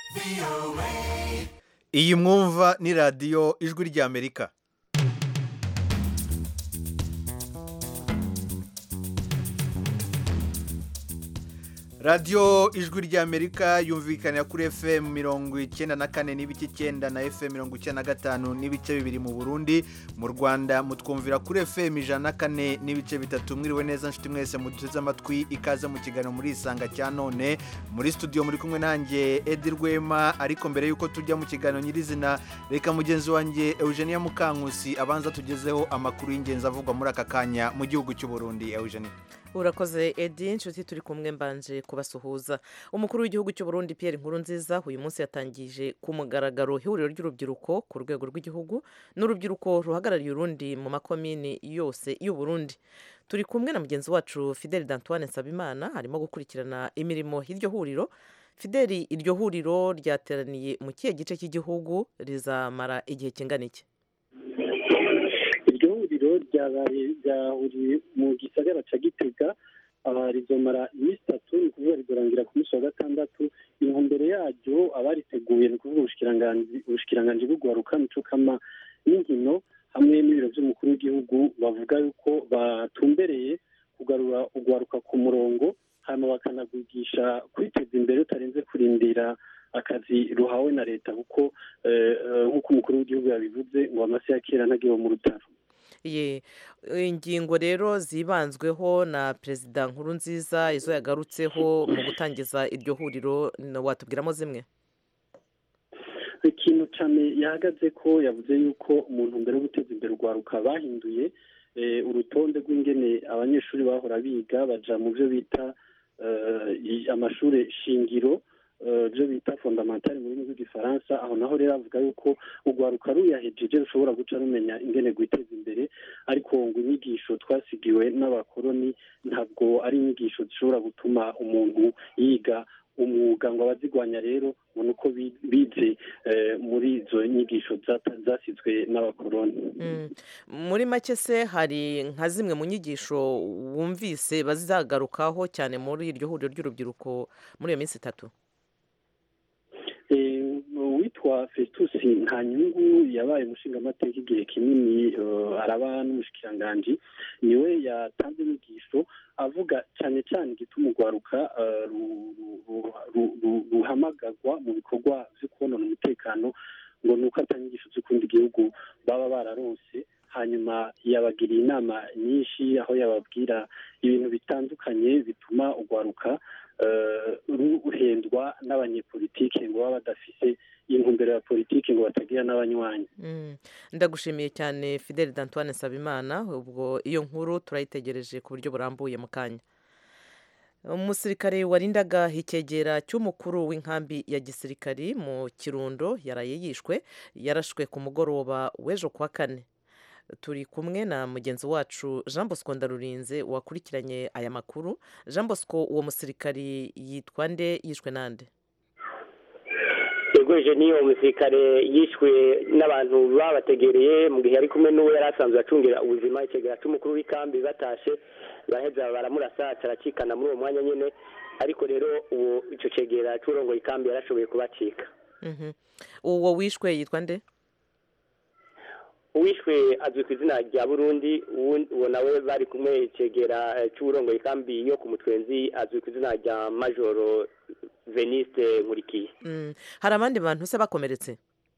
iyi mwumva ni radiyo ijwi ry'amerika radiyo ijwi ry'amerika yumvikanira kuri fm mirongo icyenda na kane n'ibice icyenda na fm mirongo icyenda na gatanu n'ibice bibiri mu burundi mu rwanda mutwumvira kuri fm ijana na kane n'ibice bitatu mwiriwe neza nshuti mwese muduteze amatwi ikaze mu kiganiro muri isanga cya none muri studio muri kumwe nanjye edi rwema ariko mbere y'uko tujya mu kiganiro nyirizina reka mugenzi wanjye eugenia mukankusi abanza tugezeho amakuru y'ingenzi avugwa muri aka kanya mu gihugu cy'u burundi eugenia urakoze edi inshuti turi kumwe mbanje kubasuhuza umukuru w'igihugu cy'u Burundi Pierre Nkurunziza uyu munsi yatangije ku mugaragaro ihuriro ry'urubyiruko ku rwego rw'igihugu n'urubyiruko ruhagarariye urundi mu makomini yose y'u Burundi turi kumwe na mugenzi wacu Fidel Dantoine Nsabimana arimo gukurikirana imirimo y'iryo huriro Fideli iryo huriro ryateraniye mu kihe gice cy'igihugu rizamara igihe kingana iki iryo huriro ryahuriye mu gisagara cya gitega rizomara iminsi itatu ni ukuvuga rizorangira ku munsi wa gatandatu intumbero yaryo abariteguye ni ukuvuga ubushikiranganji bw'ugwaruka mico kama n'inkino hamwe n'ibiro by'umukuru w'igihugu bavuga yuko batumbereye kugarura ugwaruka ku murongo hanyuma bakanagwigisha kwiteza imbere utarenze kurindira akazi ruhawe na leta kuko nk'uko umukuru w'igihugu yabivuze ngo amase ya kera ntagiwe mu rutaro ye ingingo rero zibanzweho na perezida nkuru nziza izo yagarutseho mu gutangiza iryo huriro watubwiramo zimwe ikintu cyane yahagaze ko yavuze yuko umuntu mbere yo guteza imbere urwaruka bahinduye urutonde rw'ingene abanyeshuri bahora biga baja mu byo bita amashuri shingiro byo bita fondamentale mu rurimi rw'igifaransa aho naho rero avuga yuko urwaruka ruyahejeje rushobora guca rumenya ingene rwiteza imbere ariko ngo inyigisho twasigiwe n'abakoroni ntabwo ari inyigisho zishobora gutuma umuntu yiga umwuga ngo abazigwanya rero ubona uko bize muri izo nyigisho zasizwe n'abakoroni muri make se hari nka zimwe mu nyigisho wumvise bazagarukaho cyane muri iryo huriro ry'urubyiruko muri iyo minsi itatu uwitwa festus nta nyungu yabaye umushingamateka igihe kinini araba n'umushikiranganji niwe yatanze inyigisho avuga cyane cyane igituma urwaruka ruhamagazwa mu bikorwa byo kubonana umutekano ngo ni uko atanyigisho z'ukundi igihugu baba bararonse hanyuma yabagiriye inama nyinshi aho yababwira ibintu bitandukanye bituma urwaruka ruhendwa n'abanyepolitike ngo baba badafite intumbero ya politiki ngo batagira n'abanywanyi ndagushimiye cyane fidel d'antoine nsabimana ubwo iyo nkuru turayitegereje ku buryo burambuye mu kanya umusirikare warindaga icyegera cy'umukuru w'inkambi ya gisirikari mu kirundo yaraye yishwe yarashwe ku mugoroba w'ejo kuwa kane turi kumwe na mugenzi wacu jean bosco ndarurinze wakurikiranye aya makuru jean bosco uwo musirikari yitwa nde yishwe nande yegoje niyo musirikare yishwe n'abantu babategereye mu gihe yari kumwe n'uwo yari asanzwe acungira ubuzima ikigega cy'umukuru w'ikambi batashe baraheza baramurasa aracikana muri uwo mwanya nyine ariko rero uwo icyo cegera cy'urongo ikambi yarashoboye kubacika uwo wishwe yitwa nde uwishwe azwi ku izina rya burundi uwo nawe bari kumwe icegera cy'uburongo ikambi yo ku mutwenzi azwi ku izina rya majoro veniste nkurikiye hari abandi bantu se bakomeretse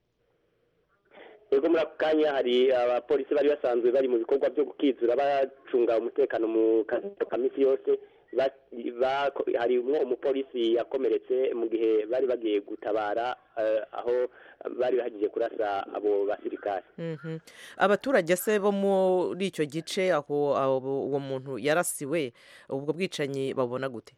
yego muri ako kanya hari abapolisi bari basanzwe bari mu bikorwa byo gukizura bacunga umutekano mu kazi ka minsi yose harimo umupolisi yakomeretse mu gihe bari bagiye gutabara aho bari bagiye kurasa abo basirikare abaturage se bo muri icyo gice aho uwo muntu yarasiwe ubwo bwicanyi babona gute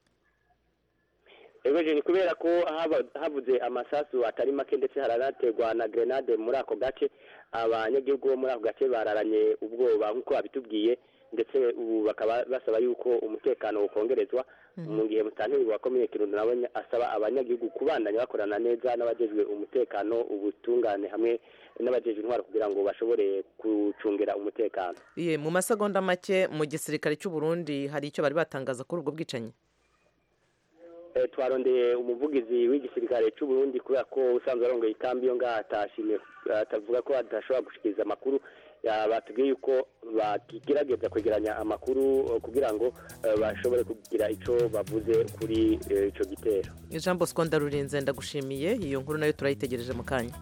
ni kubera ko habuze amasasu atari make ndetse haranaterwa na grenade muri ako gace abanyagihugu bo muri ako gace bararanye ubwoba nk'uko babitubwiye ndetse ubu bakaba basaba yuko umutekano ukongerezwa mu gihe mutantiri wa komine kirundo nawe asaba abanyagihugu kubandanya bakorana neza n'abajejwe umutekano ubutungane hamwe n'abajejwe intwaro kugira ngo bashobore gucungira umutekano mu masegonda make mu gisirikare cy'u Burundi hari icyo bari batangaza kuri ubwo bwicanyi eh, twarondeye umuvugizi w'igisirikare cy'u Burundi kubera ko usanzwe arongoye ikambi yo ngaha atashimye atavuga ko adashobora gushikiriza amakuru ya- batubwiye yuko bakigerageza kwegeranya amakuru eh, kugira ngo eh, bashobore kugira ico bavuze kuri eh, ico gitero jean bosco ndarurinze ndagushimiye iyo nkuru nayo turayitegereje mu kanya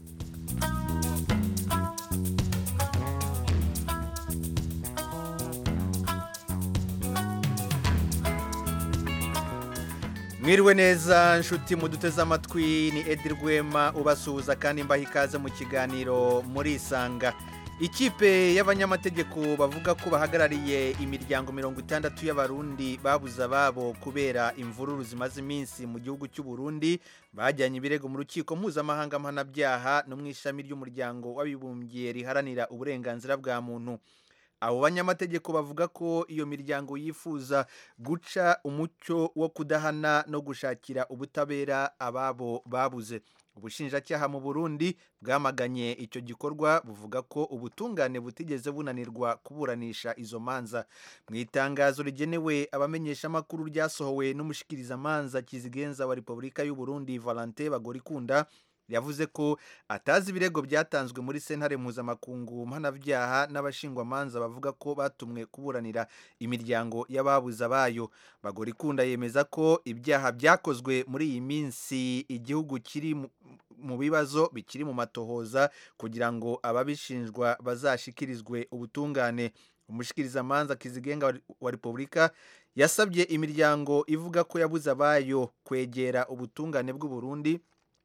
mwiriwe neza nshuti muduteze amatwi ni edi rwema ubasuhuza kandi mbaha ikaze mu kiganiro muri isanga ikipe y'abanyamategeko bavuga ko bahagarariye imiryango mirongo itandatu y'abarundi babuze ababo kubera imvururu zimaze iminsi mu gihugu cy'u Burundi bajyanye ibirego mu rukiko mpuzamahanga mpanabyaha no mu ishami ry'umuryango w'abibumbye riharanira uburenganzira bwa muntu abo banyamategeko bavuga ko iyo miryango yifuza guca umucyo wo kudahana no gushakira ubutabera ababo babuze ubushinjacyaha mu burundi bwamaganye icyo gikorwa buvuga ko ubutungane butigeze bunanirwa kuburanisha izo manza mu itangazo rigenewe abamenyeshamakuru ryasohowe n'umushikirizamanza kizigenza wa repubulika y'u Burundi valentin bagorikunda yavuze ko atazi ibirego byatanzwe muri sentare mpuzamakungu mpanabyaha n'abashingwamanza bavuga ko batumwe kuburanira imiryango y'ababuze abayo bagorikunda yemeza ko ibyaha byakozwe muri iyi minsi igihugu kiri mu- mu bibazo bikiri mu matohoza kugira ngo ababishinjwa bazashikirizwe ubutungane umushikirizamanza kizigenga wa- wa repubulika yasabye imiryango ivuga ko yabuze abayo kwegera ubutungane bw'u Burundi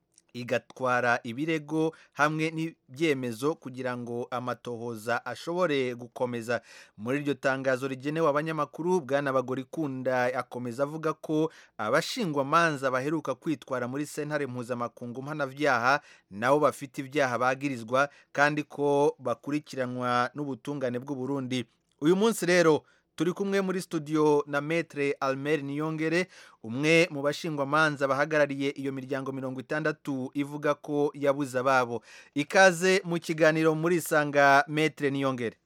igatwara ibirego hamwe n'ibyemezo kugira ngo amatohoza ashobore gukomeza muri iryo tangazo rigenewe abanyamakuru bwana bagorikunda akomeza avuga ko abashingwamanza baheruka kwitwara muri sentare mpuzamakungu mpanabyaha nabo bafite ibyaha bagirizwa kandi ko bakurikiranwa n'ubutungane bw'u Burundi uyu munsi rero turi kumwe muri studio na metre almer niyongere umwe mu bashingwamanza bahagarariye iyo miryango mirongo itandatu ivuga ko yabuze ababo ikaze mu kiganiro muri isanga metre niyongere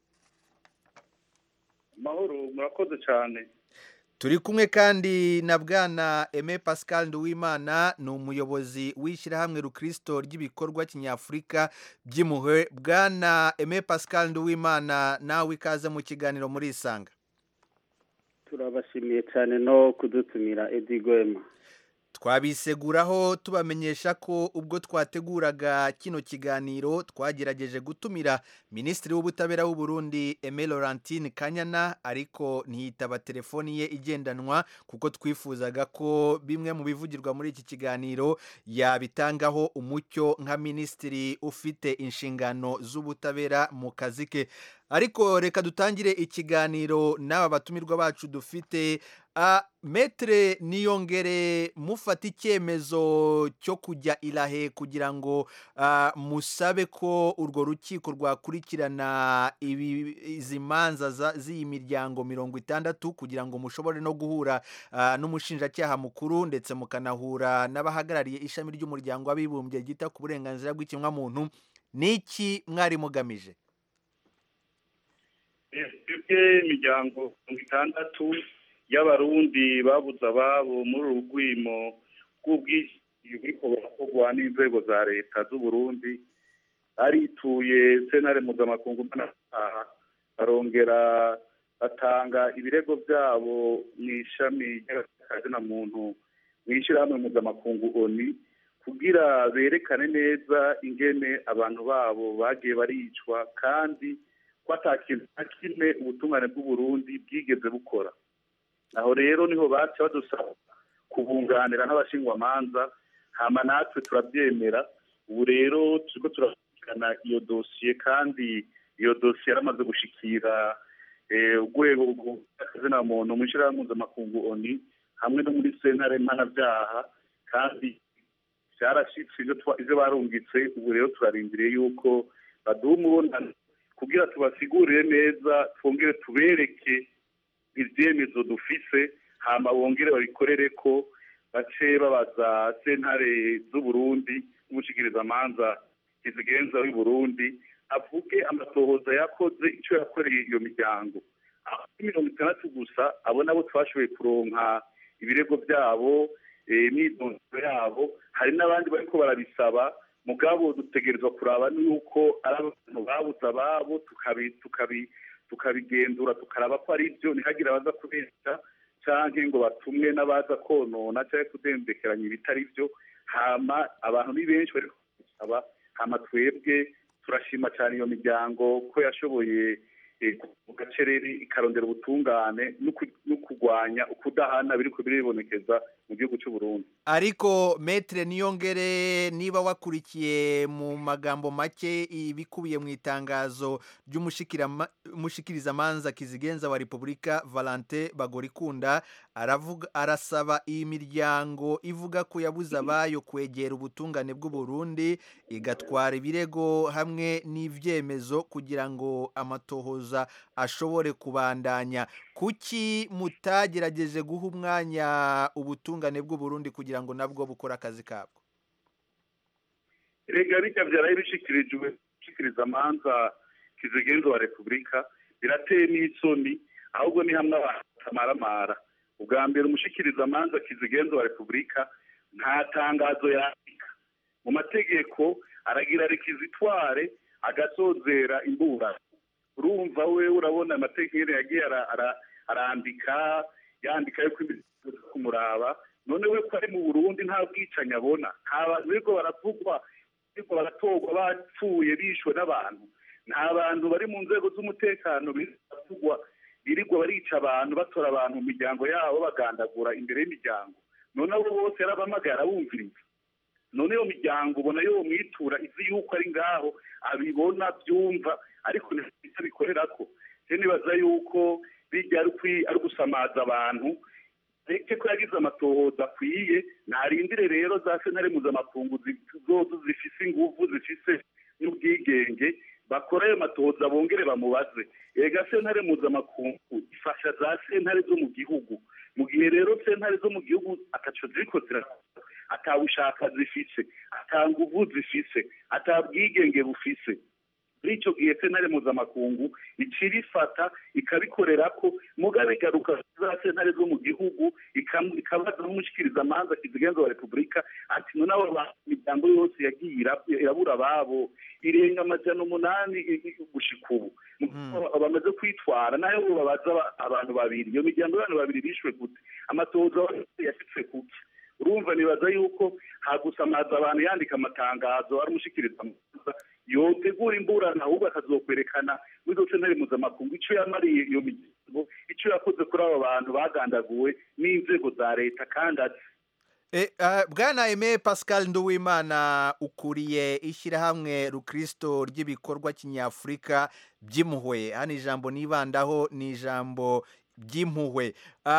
mahoro murakoze cyane turi kumwe kandi na bwana Aime Pascal Nduwimana ni umuyobozi w'ishyirahamwe rukristo ry'ibikorwa kinyafurika by'impuhwe bwana Aime Pascal Nduwimana nawe ikaze mu kiganiro muri isanga turabashimiye cyane no kudutumira edi gwema twabiseguraho tubamenyesha ko ubwo twateguraga kino kiganiro twagerageje gutumira minisitiri w'ubutabera w'u Burundi Aime Laurentine Kanyana ariko ntiyitaba telefoni ye igendanwa kuko twifuzaga ko bimwe mu bivugirwa muri iki kiganiro yabitangaho umucyo nka minisitiri ufite inshingano z'ubutabera mu kazi ke ariko reka dutangire ikiganiro n'aba batumirwa bacu dufite a metre niyongere mufata icyemezo cyo kujya irahe kugira ngo ah, musabe ko urwo rukiko rwakurikirana ibi- izi manza za- z'iyi miryango mirongo itandatu kugira ngo mushobore no guhura ah, n'umushinjacyaha mukuru ndetse mukanahura n'abahagarariye ishami ry'umuryango w'abibumbye ryita ku burenganzira bw'ikiremwamuntu ni iki mwari mugamije twebwe imiryango mirongo itandatu y'abarundi babuze ababo muri uru rwimo rw'ubwishingizi buriko burakorwa n'inzego za leta z'u Burundi arituye sentare mpuzamakungu mpanabyaha barongera batanga ibirego byabo mu ishami ry'akazina muntu mu ishyirahamwe mpuzamakungu oni kugira berekane neza ingene abantu babo bagiye baricwa kandi ko ata kintu na kimwe ubutungane bw'uburundi bwigeze bukora aho rero niho baca badusaba kubunganira n'abashingwamanza hama natwe turabyemera ubu rero turiko turakurikirana iyo dosiye kandi iyo dosiye yaramaze gushikira eh, urwego rw'akazina muntu mu ishyirahamwe mpuzamakungu oni hamwe no muri sentare mpanabyaha kandi byarashitse ivyo twa- ivyo barungitse ubu rero turarindiriye yuko baduha umubonano kugira tubasigurire neza twongere tubereke ibyemezo dufise hama bongere babikorere ko bace babaza sentare z'uburundi n'umushikirizamanza kizigenza w'i burundi avuge amatohoza yakoze icyo yakoreye iyo miryango aho kuri mirongo itandatu gusa abo nabo twashoboye kuronka ibirego byabo imyidondoro yabo hari n'abandi bariko barabisaba mugabo dutegerezwa kuraba yuko ari abantu babuze ababo tukabigenzura tukaraba ko ari byo ntihagire abaza kubeshya canke ngo batumwe n'abaza konona canke kudembekeranya ibitari byo hama abantu ni benshi bariko babisaba hama twebwe turashima cyane iyo miryango ko yashoboye mu gacereri ikarondera ubutungane no kurwanya ukudahana biriko biribonekeza mu gihugu cy'u Burundi ariko metre niyongere niba wakurikiye mu magambo make ibikubiye mu itangazo ry'umushikirizamanza kizigenza wa repubulika valante bagorikunda aravuga arasaba iyi miryango ivuga ko yabuze abayo kwegera ubutungane bw'u Burundi igatwara ibirego hamwe n'ivyemezo kugira ngo amatohoza ashobore kubandanya kuki mutagerageje guha umwanya ubutungane bw'u Burundi kugira ngo nabwo bukore akazi kabwo rega bijya byaraye bishikirijwe gushikiriza amanza kizigenza wa repubulika birateye n'isoni ahubwo ni hamwe abantu batamaramara ubwa mbere umushikiriza amanza kizigenza wa repubulika nta tangazo yandika mu mategeko aragira rekizitware agasozera imbura urumva we urabona amategeko yagiye arandika yandika yuko imizigo kumuraba none we ko ari mu burundi nta bwicanyi abona nta bantu biriko baravugwa biriko baratorwa bapfuye bishwe n'abantu nta bantu bari mu nzego z'umutekano biravugwa birirwa barica abantu batora abantu mu miryango yabo bagandagura imbere y'imiryango none abo bose yarabamagaye arabumviriza none iyo miryango ubona yo mwitura izi yuko ari ngaho abibona byumva ariko ntibita bikorera ko nibaza yuko bijya ari gusamaza abantu reke ko yagize amatohoza akwiye ntarindire rero za sentare mpuzamakungu zose zifise inguvu zifise n'ubwigenge bakora ayo matohoza bongere bamubaze ega sentare mpuzamakungu ifasha za sentare zo mu gihugu mu gihe rero sentare zo mu gihugu ataco ziriko zirakora atabushaka zifise ata nguvu zifise ata bwigenge bufise muri icyo gihe sentare mpuzamakungu icira ifata ikabikorera ko mugabe igaruka za sentare zo mu gihugu ikabaza n'umushikiriza amanza kizigenza wa repubulika ati none abo imiryango yose yagiye irabura ababo irenga amajana umunani gushika ubu bamaze kwitwara nayo babaza abantu babiri iyo miryango y'abantu babiri bishwe gute amatohoza yashitse kuki urumva nibaza yuko hagusamaza abantu yandika amatangazo ari umushikiriza amanza yotegura imburana ahubwo akazokwerekana muri izo sentare mpuzamakungu icyo yamariye iyo miryango icyo yakoze kuri abo bantu bagandaguwe n'inzego za leta kandi azi bwana eme pascal nduwimana ukuriye ishyirahamwe rukristo ry'ibikorwa kinyafurika by'impuhwe hano ijambo nibandaho ni ijambo by'impuhwe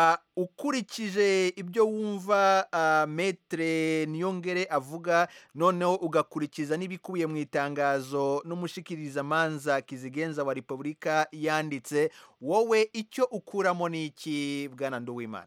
ukurikije ibyo wumva metere niyongere avuga noneho ugakurikiza n'ibikubiye mu itangazo n'umushikirizamanza kizigenza wa repubulika yanditse wowe icyo ukuramo ni iki bwana nduwimana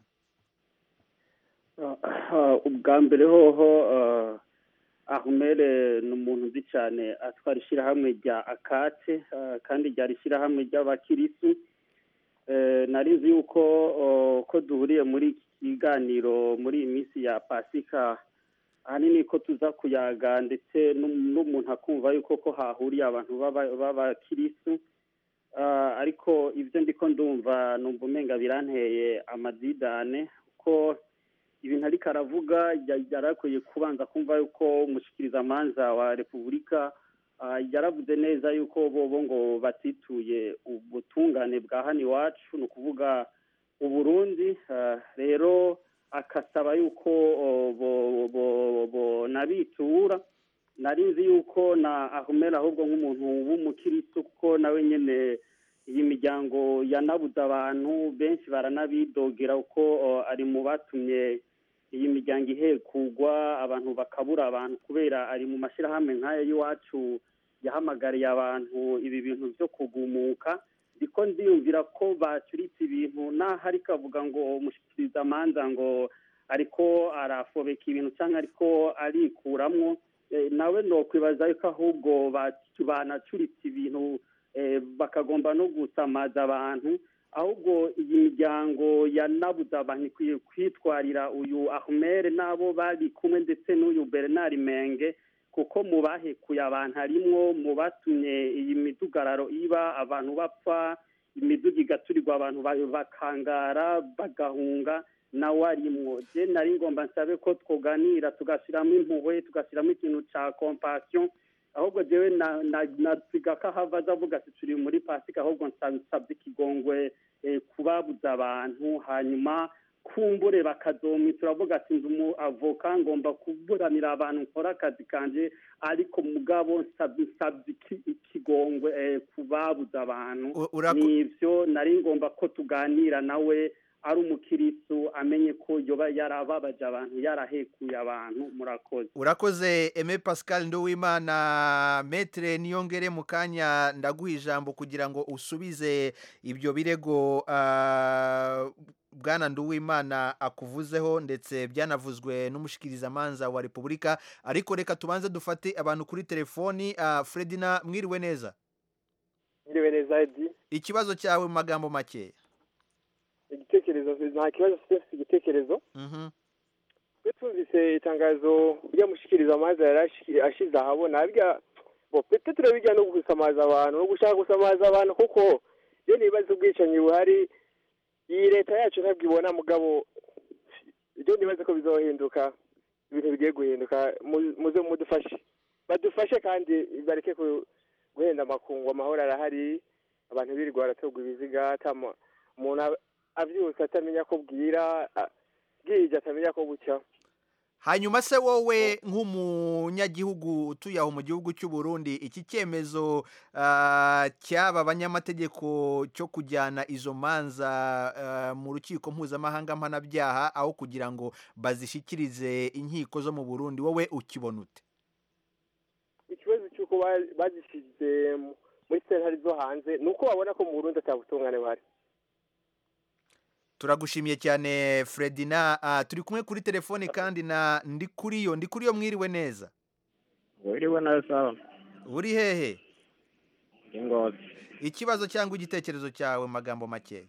ubwa mbere hoho ahumere ni umuntu uzi cyane atwara ishyirahamwe rya akate kandi ryari ishyirahamwe ry'abakirisi nari nzi yuko ko duhuriye muri iki kiganiro muri iyi minsi ya pasika ahanini ko tuza kuyaga ndetse n'umuntu akumva yuko ko hahuriye abantu b'abakirisi ariko ibyo ndiko ndumva numva umenga biranteye amadidane ko ibintu ariko aravuga yarakwiye kubanza kumva yuko umushikirizamanza wa repubulika yaravuze neza yuko bobo ngo batituye ubutungane bwa hano iwacu ni ukuvuga uburundi rero akasaba yuko nabitura nari nzi yuko na ahumera ahubwo nk'umuntu w'umukiristo kuko nawe nyine iyi miryango yanabuze abantu benshi baranabidogera kuko ari mu batumye iyi miryango ihekugwa abantu bakabura abantu kubera ari mu mashyirahamwe nk'aya y'iwacu yahamagariye abantu ibi bintu byo kugumuka ndiko ndiyumvira ko bacuritse ibintu naho ariko avuga ngo umushyikiriza amanza ngo ariko arafobeka ibintu cyangwa ariko arikuramwo nawe nokwibaza yuko ahubwo banacuritse ibintu bakagomba no gusamaza abantu ahubwo iyi miryango yanabuze abantu ikwiye kwitwarira uyu ahumere n'abo bari kumwe ndetse n'uyu bernard menge kuko mu bahekuye abantu harimwo mu batumye iyi midugararo iba abantu bapfa imiduga igaturirwa abantu ba- bakangara bagahunga nawe arimwo je nari ngomba nsabe ko twoganira tugashyiramo impuhwe tugashyiramo ikintu ca compassion ahubwo jewe na- na- nasiga ko ahava aza avuga ati turi muri pasika ahubwo nsa- nsabye ikigongwe eh, kubabuza abantu hanyuma kumbure bakazomwita uravuga ati ndi umu avoka ngomba kuburanira abantu nkora akazi kanje ariko mugabo nsabye nsabye iki- ikigongwe eh, kubabuza abantu U- urako- nivyo nari ngomba ko tuganira nawe ari umukirisu amenye ko yoba yarababaje abantu yarahekuye abantu murakoze urakoze eme pascal nduwimana metere niyongere mu kanya ndaguha ijambo kugira ngo usubize ibyo birego ah, bwana nduwimana akuvuzeho ndetse byanavuzwe n'umushikirizamanza wa repubulika ariko reka tubanze dufate abantu kuri telefoni ah, fredina mwiriwe neza Mwiriwe neza Edi ikibazo cyawe mu magambo makeya igitekerezo nta kibazo mfite mfite igitekerezo Mhm. twe twumvise itangazo ryamushikiriza amazi yari ashi- ashize ahabona birya bo petetero bijya no gusamaza abantu no gushaka gusamaza abantu kuko iyo nibaza ubwicanyi buhari iyi leta yacu ntabwo ibona mugabo ibyo nibaza ko bizohinduka ibintu bigiye guhinduka mu- muze mudufashe badufashe kandi bareke ku- guhenda amakungu amahoro arahari abantu birirwa baratorwa ibiziga atama umuntu aba- avyutse atamenya ko bwira a- bwije atamenya ko bucya hanyuma se wowe nk'umunyagihugu utuye aho mu gihugu cy'u Burundi iki cyemezo ah, cy'aba banyamategeko cyo kujyana izo manza ah, mu rukiko mpuzamahanga mpanabyaha aho kugira ngo bazishyikirize inkiko zo mu Burundi wowe ukibona ute ikibazo cy'uko ba- bazishyize mu- muri sentare zo hanze ni uko babona ko mu burundi atabutungane buhari turagushimiye cyane Fredina Ah, turi kumwe kuri telefoni kandi na Ndikuriyo Ndikuriyo mwiriwe neza wiriwe neza uri hehe ingozi ikibazo cyangwa igitekerezo cyawe mu magambo makeya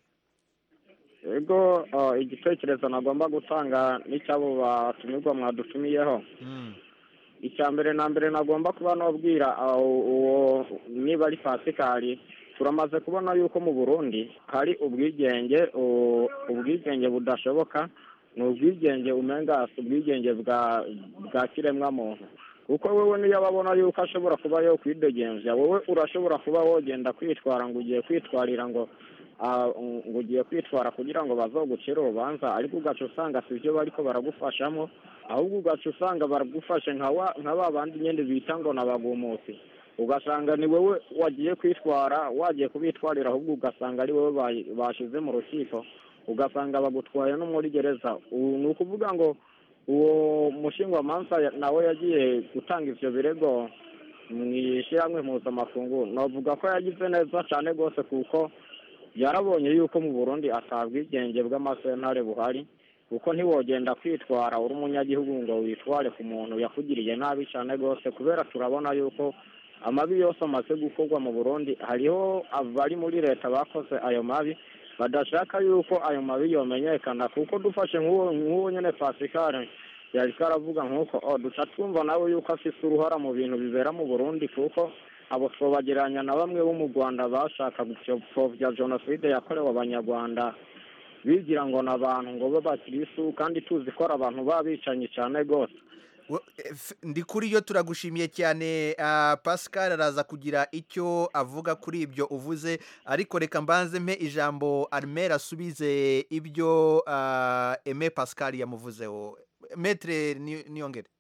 yego uh, igitekerezo nagomba gutanga n'icy'abo batumirwa mwadutumiyeho Mm. icya mbere na mbere nagomba kuba nabwira uh, uwo niba ari pasikari turamaze kubona yuko mu burundi hari ubwigenge uh, ubwigenge budashoboka ni ubwigenge umenga si ubwigenge bwa bwa kiremwamuntu kuko wowe niyo babona yuko ashobora kuba yo kwidegembya wowe urashobora kuba wogenda kwitwara ngo ugiye kwitwarira ngo ah, ngo ugiye kwitwara kugira ngo bazogucire urubanza ariko ugaca usanga si byo bariko baragufashamo ahubwo ugaca usanga baragufashe nka wa nka ba bandi nyine bita ngo nabagumusi ugasanga ni wowe wagiye kwitwara wagiye kubitwarira ahubwo ugasanga ari wowe bayi- bashize mu rukiko ugasanga bagutwaye no muri gereza ubu ni ukuvuga ngo uwo mushingwamanza ya- nawe yagiye gutanga ivyo birego mu ishyirahamwe mpuzamakungu navuga ko yagize neza cyane rwose kuko yarabonye yuko mu burundi atabwigenge bw'amasentare buhari kuko ntiwogenda kwitwara uri umunyagihugu ngo witware ku muntu yakugiriye nabi cyane rwose kubera turabona yuko amabi yose amaze gukorwa mu burundi hariho abari muri leta bakoze ayo mabi badashaka yuko ayo mabi yomenyekana kuko dufashe nk'uwo nk'uwo nyine pasikare yari karavuga nk'uko o duca twumva nawe yuko afise uruhara mu bintu bibera mu burundi kuko abo twobagereranya na bamwe bo mu rwanda bashaka gupfobya jenoside yakorewe abanyarwanda bigira ngo ni abantu ngo b'abakirisu kandi tuzi ko ari abantu b'abicanyi cyane rwose Wo- eh, F- Ndikuriyo turagushimiye cyane ah, Pascal araza kugira icyo avuga kuri ibyo uvuze ariko reka mbanze mpe ijambo Armel asubize ibyo ah, Aime Pascal yamuvuzeho Maître Ni- Niyongere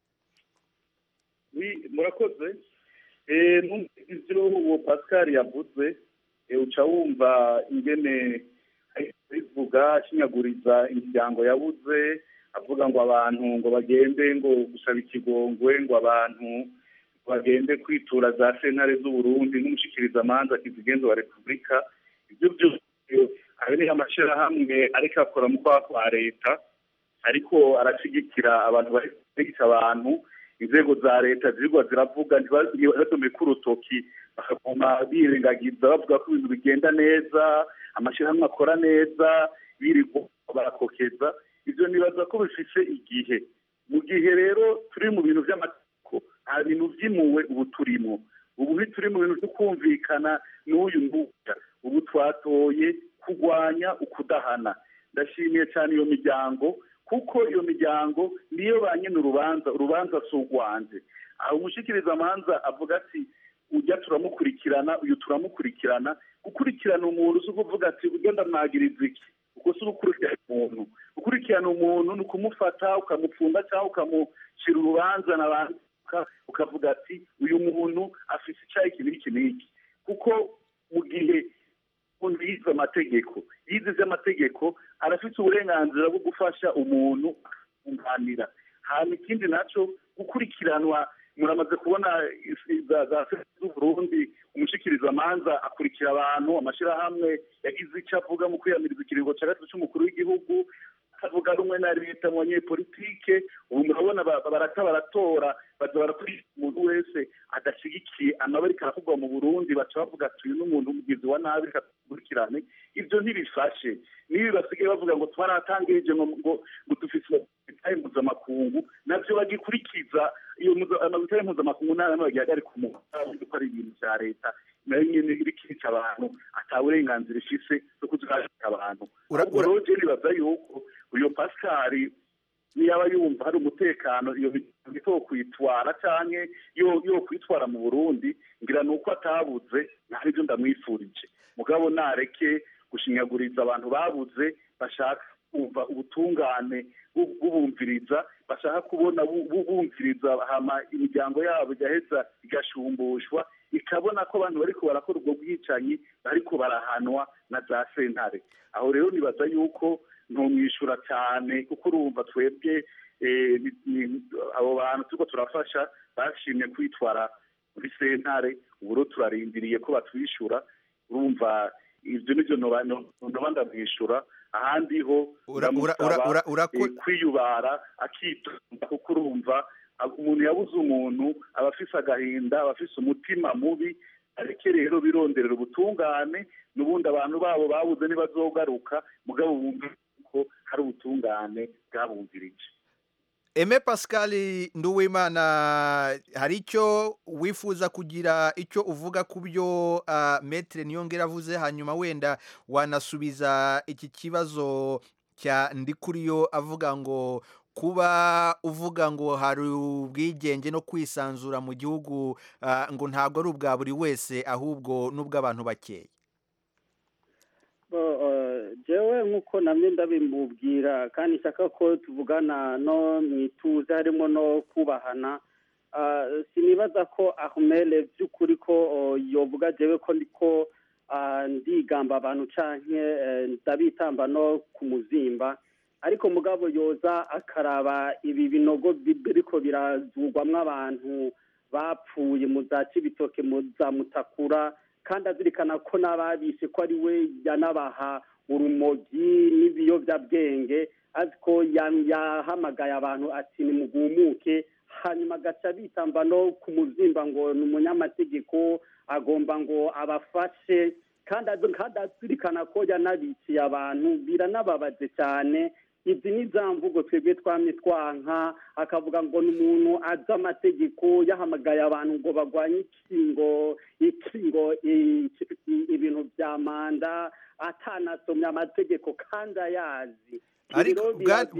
Oui, murakoze Eh, numvise ivyo uwo pascal yavuze eh, uca wumva ingene ariko bivuga ashinyaguriza imiryango yabuze avuga ngo abantu ngo bagende ngo gusaba ikigongwe ngo abantu bagende kwitura za sentare z'uburundi n'umushikirizamanza kizigenza wa repubulika ibyo byose ayo ni amashyirahamwe ariko akora mu kwaha kwa leta ariko arashyigikira abantu bari gutegeka abantu inzego za leta zirigwa ziravuga ntibatume ku urutoki bakaguma birengagiza bavuga ko ibintu bigenda neza amashyirahamwe akora neza birirwa barakokeza ibyo nibaza ko bifise igihe mu gihe rero turi mu bintu by'amategeko nta bintu byimuwe ubu turimo ubu ntituri mu bintu byo kumvikana n'uyu nguya ubu twatoye kurwanya ukudahana ndashimiye cyane iyo miryango kuko iyo miryango niyo ba nyine urubanza urubanza si urwanje aho umushikiriza amanza avuga ati ujya turamukurikirana uyu turamukurikirana gukurikirana umuntu si ukuvuga ati ujya ndamwagiriza iki ubwo si ugukurikirana umuntu gukurikirana umuntu ni ukumufata ukamupfunda cyangwa ukamushyira urubanza n'abandi ukavuga ati uyu muntu afite icyayi iki n'iki n'iki kuko mu gihe umuntu yize amategeko yize iby'amategeko arafite uburenganzira bwo gufasha umuntu akunganira hanyuma ikindi nacyo gukurikiranwa muramaze kubona za za z'uburundi umushikirizamanza akurikira abantu amashyirahamwe yagize icyo avuga mu kwiyamiriza ikiringo cya gatatu cy'umukuru w'igihugu akavuga rumwe na leta mu banyepolitike ubu murabona barata baratora baza barakurikira umuntu wese adashyigikiye amabari karavugwa mu burundi baca bavuga ati uyu ni umuntu umugizi wa nabi reka dukurikirane ibyo ntibifashe nibi basigaye bavuga ngo twaratangirije ngo ngo dufite imitahe mpuzamakungu nabyo bagikurikiza iyo amabitahe mpuzamakungu nta namwe bagihagarika umuntu ko ari ibintu bya leta nayo nyine irikica abantu ata burenganzira ifise bwo kuzihagarika abantu ahubwo rero je nibaza yuko uyu pasikari niyaba yumva hari umutekano iyo miryango yo kwitwara canke yo yo kwitwara mu burundi ngira ni uko atabuze ntari byo ndamwifurije mugabo nareke gushinyaguriza abantu babuze bashaka kumva ubutungane bubumviriza bashaka kubona bubumviriza hama imiryango yabo igaheza igashumbushwa ikabona ko abantu bariko barakora ubwo bwicanyi bariko barahanwa na za sentare aho rero nibaza yuko ntumwishyura cyane kuko urumva twebwe abo bantu turiko turafasha bashimye kwitwara muri sentare ubu rero turarindiriye ko batwishyura urumva ibyo nibyo ndoba ndamwishyura ahandi ho ndamusaba kwiyubara akitonda kuko urumva umuntu yabuze umuntu aba afise agahinda aba afise umutima mubi areke rero bironderera ubutungane n'ubundi abantu babo babuze ntibazogaruka mugabo bumve ko hari ubutungane bwabumvirije eme pascal nduwimana hari icyo wifuza kugira icyo uvuga ku byo metere niyongera avuze hanyuma wenda wanasubiza iki kibazo cya ndikuriyo avuga ngo kuba uvuga ngo hari ubwigenge no kwisanzura mu gihugu ngo ntabwo ari ubwa buri wese ahubwo n'ubw'abantu bakeya jewe nk'uko namwe ndabimubwira kandi nshaka ko tuvugana no mu ituze harimo no kubahana sinibaza ko ahumere by'ukuri ko yovuga jewe ko ndiko ndigamba abantu canke ndabitamba no ku muzimba ariko mugabo yoza akaraba ibi binogo biriko birazugwamwo abantu bapfuye mu za cibitoke mu za mutakura kandi azirikana ko n'ababishe ko ari we yanabaha urumogi n'ibiyobyabwenge azi ko yahamagaye abantu ati nimugumuke hanyuma agaca bitamba no ku muzimba ngo ni umunyamategeko agomba ngo abafashe kandi azirikana ko yanabiciye abantu biranababaje cyane izi ni za mvugo twebwe twamye twanka akavuga ngo ni umuntu azi amategeko yahamagaye abantu ngo barwanye ikingo ikingo ibintu bya manda atanasomye amategeko kandi ayazi ariko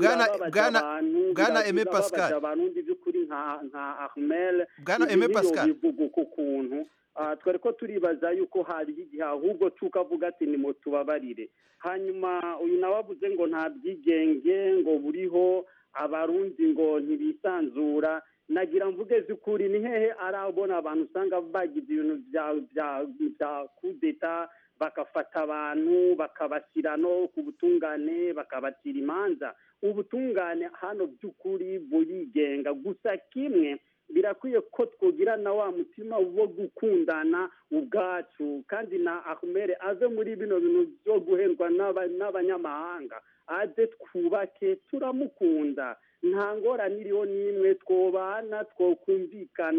bwana eme pascal abantu by'ukuri nka ahmel bwana eme pascal bivuga uko kuntu twari ko turibaza yuko hari igihe ahubwo tukavuga ati ni tubabarire hanyuma uyu nawe avuze ngo nta bwigenge ngo buriho abarundi ngo ntibisanzura nagira mvuge z'ukuri ni hehe arabona abantu usanga bagize ibintu bya kudeta bagafata abantu bakabashyira no ku butungane bakabacira imanza ubutungane hano by'ukuri burigenga gusa kimwe birakwiye ko twogira na wa mutima wo gukundana ubwacu kandi na ahumere ave muri bino bintu byo guhendwa n'abanyamahanga aze twubake turamukunda nta ngorane iriho n'imwe twobana twokumvikana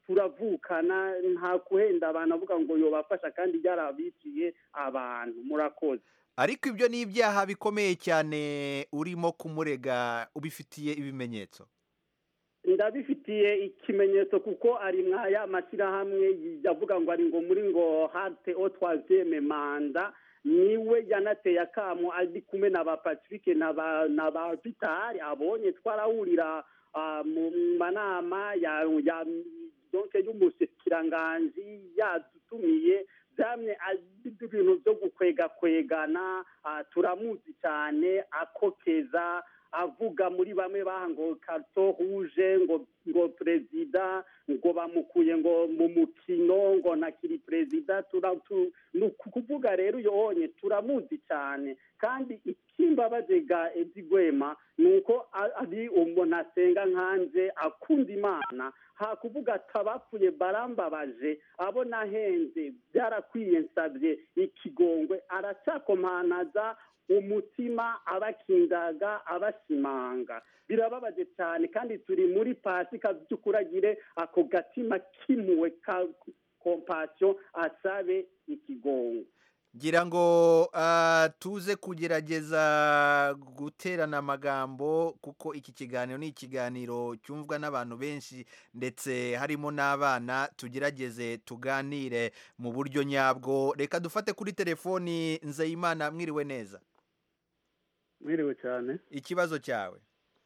turavukana nta kuhenda abantu avuga ngo yobafasha kandi byarabiciye abantu murakoze ariko ibyo ni ibyaha bikomeye cyane urimo kumurega ubifitiye ibimenyetso ndabifitiye ikimenyetso kuko ari mwaya mashyirahamwe yavuga ngo ari ngo muri ngo harte o troisième manda niwe yanateye akamo ari kumwe na ba patrick na ba na ba vitari abonye twarahurira ah, mu manama ya ya donke y'umushyikiranganji yadutumiye byamye ari ibintu byo gukwega kwegana ah, turamuzi cyane akokeza avuga muri bamwe baha ngo karto rouge ngo ngo perezida ngo bamukuye ngo mu mukino ngo ntakiri perezida tura tu- ni ukuvuga rero uyo wonye turamuzi cyane kandi ikimbabaje ga edi gwema ni uko a- ari umuntu asenga nkanje akunda imana hakuvuga ati abapfuye barambabaje abo nahenze byarakwiye nsabye ikigongwe aracyakomanaza umutima abakingaga abashimanga birababaje cyane kandi turi muri pasika by'ukuragire ako gatima kimuwe ka kompasiyo asabe ikigongo ngira ngo ah, tuze kugerageza guterana amagambo kuko iki kiganiro ni ikiganiro cyumvwa n'abantu benshi ndetse harimo n'abana tugerageze tuganire mu buryo nyabwo reka dufate kuri telefoni nzeyimana mwiriwe neza mwiriwe cyane ikibazo cyawe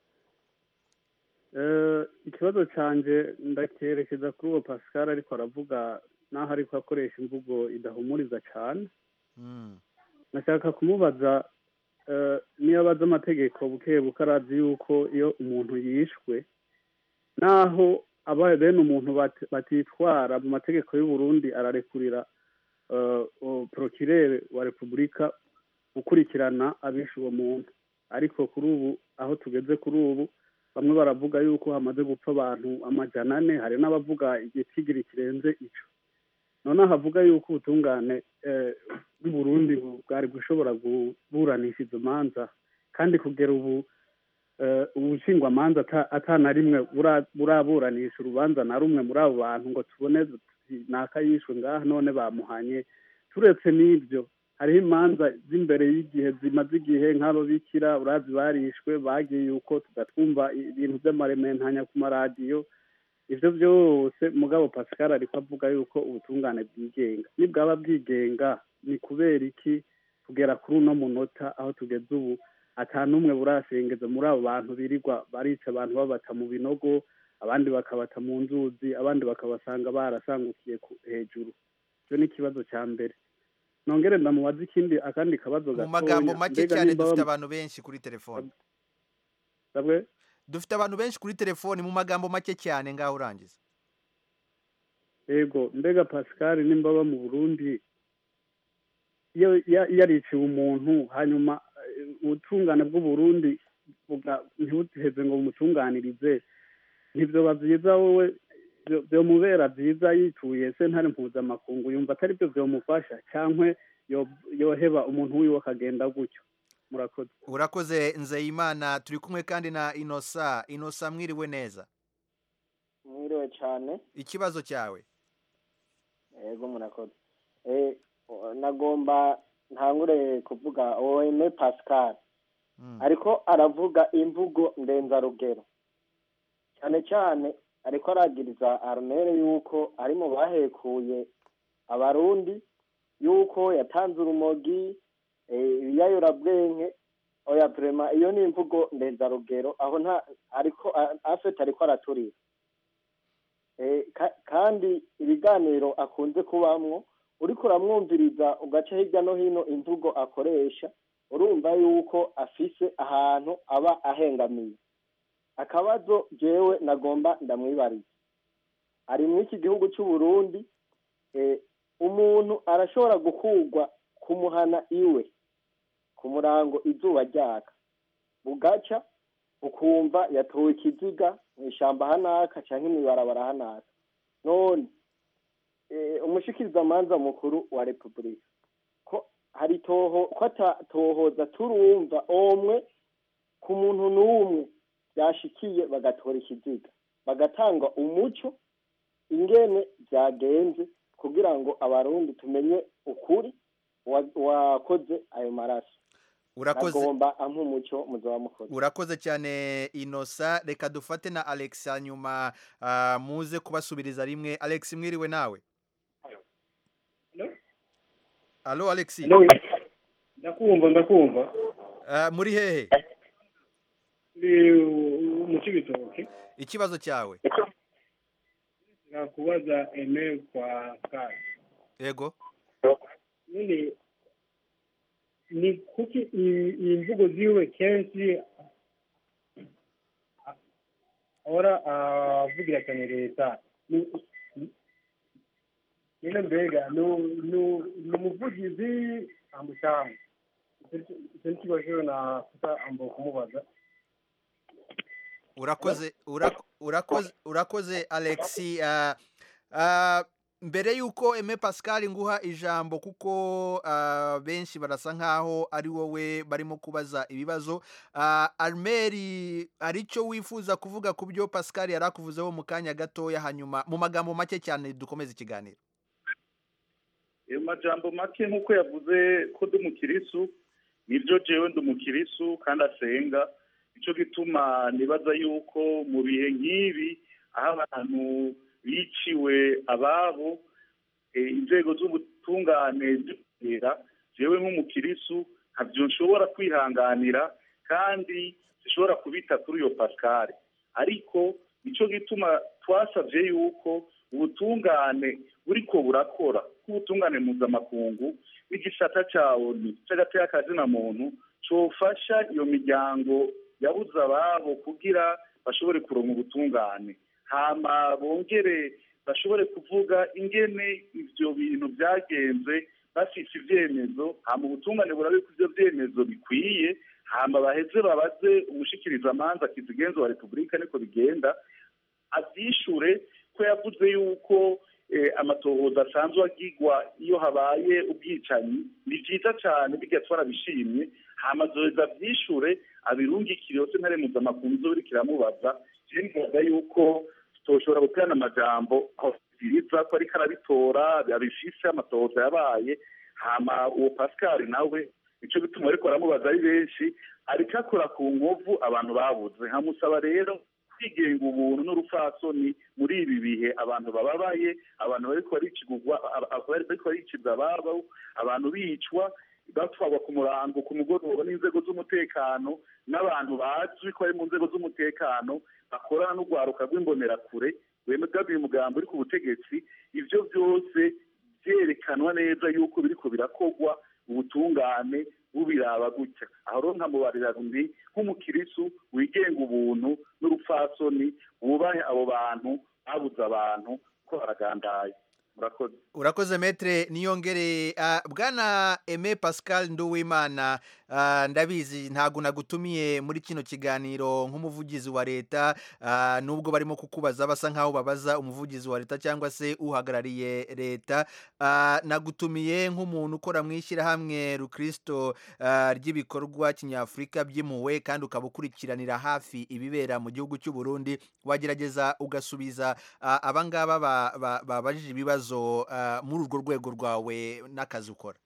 Eh, ikibazo cyanjye ndakerekeza kuri uwo pascal ariko aravuga n'aho ariko akoresha imvugo idahumuriza cyane Mm. nashaka kumubaza eh, niyo abaza amategeko buke buke arazi yuko iyo umuntu yishwe naho abaye bene umuntu bat- batitwara mu mategeko y'u Burundi ararekurira eh, o- procureur wa repubulika gukurikirana abishe uwo muntu ariko kuri ubu aho tugeze kuri ubu bamwe baravuga yuko hamaze gupfa abantu amajana ane hari n'abavuga igitigiri kirenze ico noneho havuga yuko ubutungane eh, bw'i Burundi bu- bwari gushobora kuburanisha izo manza kandi kugera ubu eh, ubushingwamanza ata- ata na rimwe bura- buraburanisha urubanza na rumwe muri abo bantu ngo tubone tuti naka yishwe ngaha none bamuhanye turetse n'ibyo hariho imanza z'imbere y'igihe zimaze igihe nk'ababikira urazi barishwe bagiye yuko tugatwumva ibintu by'amarementanya ku maradiyo ibyo byose mugabo pascal ariko avuga yuko ubutungane bwigenga nibwaba bwigenga ni kubera iki kugera kuri uno munota aho tugeze ubu ata n'umwe burasengeza muri abo bantu birirwa barica abantu babata mu binogo abandi bakabata mu nzuzi abandi bakabasanga barasangukiye ku- hejuru icyo ni ikibazo cya mbere nongere ndamubaza ikindi akandi kabazo mu gatonya magambo make mbega cyane nimba dufite bam- abantu benshi kuri telefoni Sabwe? dufite abantu benshi kuri telefoni mu magambo make cyane ngaho urangiza yego mbega pascal nimba aba mu burundi iyo ya- yariciwe umuntu hanyuma eh, ubutungane bw'uburundi buga- ntibuheze ngo bumutunganirize ntibyoba byiza wowe byo- byomubera byiza yituye sentare mpuzamakungu yumva atari byo byomufasha cyangwa yo- yoheba umuntu wiwe akagenda gutyo murakoze urakoze nzeyimana turi kumwe kandi na inosa inosa mwiriwe neza mwiriwe cyane ikibazo cyawe yego murakoze Eh, nagomba ntangure kuvuga oeme pascal ariko aravuga imvugo ndenzarugero cyane cyane ariko aragiriza armere yuko ari mu bahekuye abarundi yuko yatanze urumogi eh, ibiyayurabwenge oya vrema iyo ni imvugo ndenzarugero aho nta ariko afete ariko araturira Eh, ka- kandi ibiganiro akunze kubamwo uriko uramwumviriza ugaca hirya no hino imvugo akoresha urumva yuko afise ahantu aba ahengamiye akabazo jewe nagomba ndamwibariza ari muri iki gihugu cy'u Burundi eh, umuntu arashobora gukurwa kumuhana iwe ku murango izuba ryaka bugaca ukumva yatowe ikiziga mu ishyamba hanaka cyangwa imibarabara hanaka none eh, umushikirizamanza mukuru wa repubulika ko hari toho ko atatohoza turumva omwe ku muntu n'umwe byashikiye bagatora ikiziga bagatanga umuco ingene byagenze kugira ngo abarundi tumenye ukuri wa- wakoze ayo maraso urakoze agomba ampa umuco muzaba mukoze urakoze cyane inosa reka dufate na alex hanyuma ah, muze kubasubiriza rimwe alex mwiriwe nawe alo alex ndakumva ndakumva Ah, muri hehe ni mu cibitoke ikibazo cyawe nakubaza eme kwa kaya yego none ni kuki i- iyi mvugo ziwe kenshi a- ahora avugira cyane leta Ni- ni- nyine mbega nu- nu- ni umuvugizi amucyanga icyo ni ikibazo nakuta ambo kumubaza urakoze urak- urakoze urakoze alex ah, ah, mbere y'uko eme pascal nguha ijambo kuko ah, benshi barasa nkaho ari wowe barimo kubaza ibibazo Ah, armeri hari icyo wifuza kuvuga ku byo pascal yari akuvuzeho mu kanya gatoya hanyuma mu magambo make cyane dukomeze ikiganiro ayo majambo make nk'uko yavuze ko ndi umukirisu nibyo jewe ndi umukirisu kandi asenga nicyo gituma nibaza yuko mu bihe nk'ibi aho abantu biciwe ababo eh, inzego z'ubutungane zitera jewe nk'umukirisu ntabyo nshobora kwihanganira kandi zishobora kubita kuri iyo pascal ariko nicyo gituma twasabye yuko ubutungane buriko burakora k'ubutungane mpuzamakungu n'igisata cya onu cy'agateka kazina muntu cofasha iyo miryango yabuze ababo kugira bashobore kuronka ubutungane hama bongere bashobore kuvuga ingene ivyo bintu byagenze bafise ivyemezo hama ubutungane burabe ko ivyo vyemezo bikwiye hama baheze babaze umushikirizamanza kizigenzo wa repubulika niko bigenda avyishure ko yavuze yuko eh, amatohoza asanzwe agirwa iyo habaye ubwicanyi ni vyiza cane birya twarabishimye hama azoheza avyishure abirungikire yose ntare mpuzamakungu izoba iriko iramubaza je nibaza yuko tutoshobora guterana amajambo aho biriza ko ariko arabitora abifise amatohoza yabaye hama uwo pascal nawe nico gituma ariko aramubaza ari benshi ariko akora ku nkovu abantu babuze nkamusaba rero kwigenga ubuntu n'urupfasoni muri ibi bihe abantu bababaye abantu bariko baricigurwa aba- aba- bariko baricibwa ababo abantu bicwa batwarwa ku murango ku mugoroba n'inzego z'umutekano n'abantu bazwi ko bari mu nzego z'umutekano bakorana n'urwaruka rw'imbonerakure rwemegabiye umugambi uri ku butegetsi ivyo byose byerekanwa neza yuko biriko birakorwa ubutungane bubiraba gutya aho rero nkamubarira ndi nk'umukirisu wigenga ubuntu n'urupfasoni wubahe abo bantu babuze abantu ko baragandaye murakoze urakoze metre niyongere ah, bwana eme pascal nduwimana ah, ndabizi ntabwo nagutumiye muri kino kiganiro nk'umuvugizi wa leta ah, nubwo barimo kukubaza basa nkaho babaza umuvugizi wa leta cyangwa se uhagarariye leta Ah, nagutumiye nk'umuntu ukora mu ishyirahamwe rukristo ah, ry'ibikorwa kinyafurika by'impuhwe kandi ukaba ukurikiranira hafi ibibera mu gihugu cy'u Burundi wagerageza ugasubiza ah, abangaba ba- ba- babajije ibibazo ah, muri urwo rwego rwawe n'akazi ukora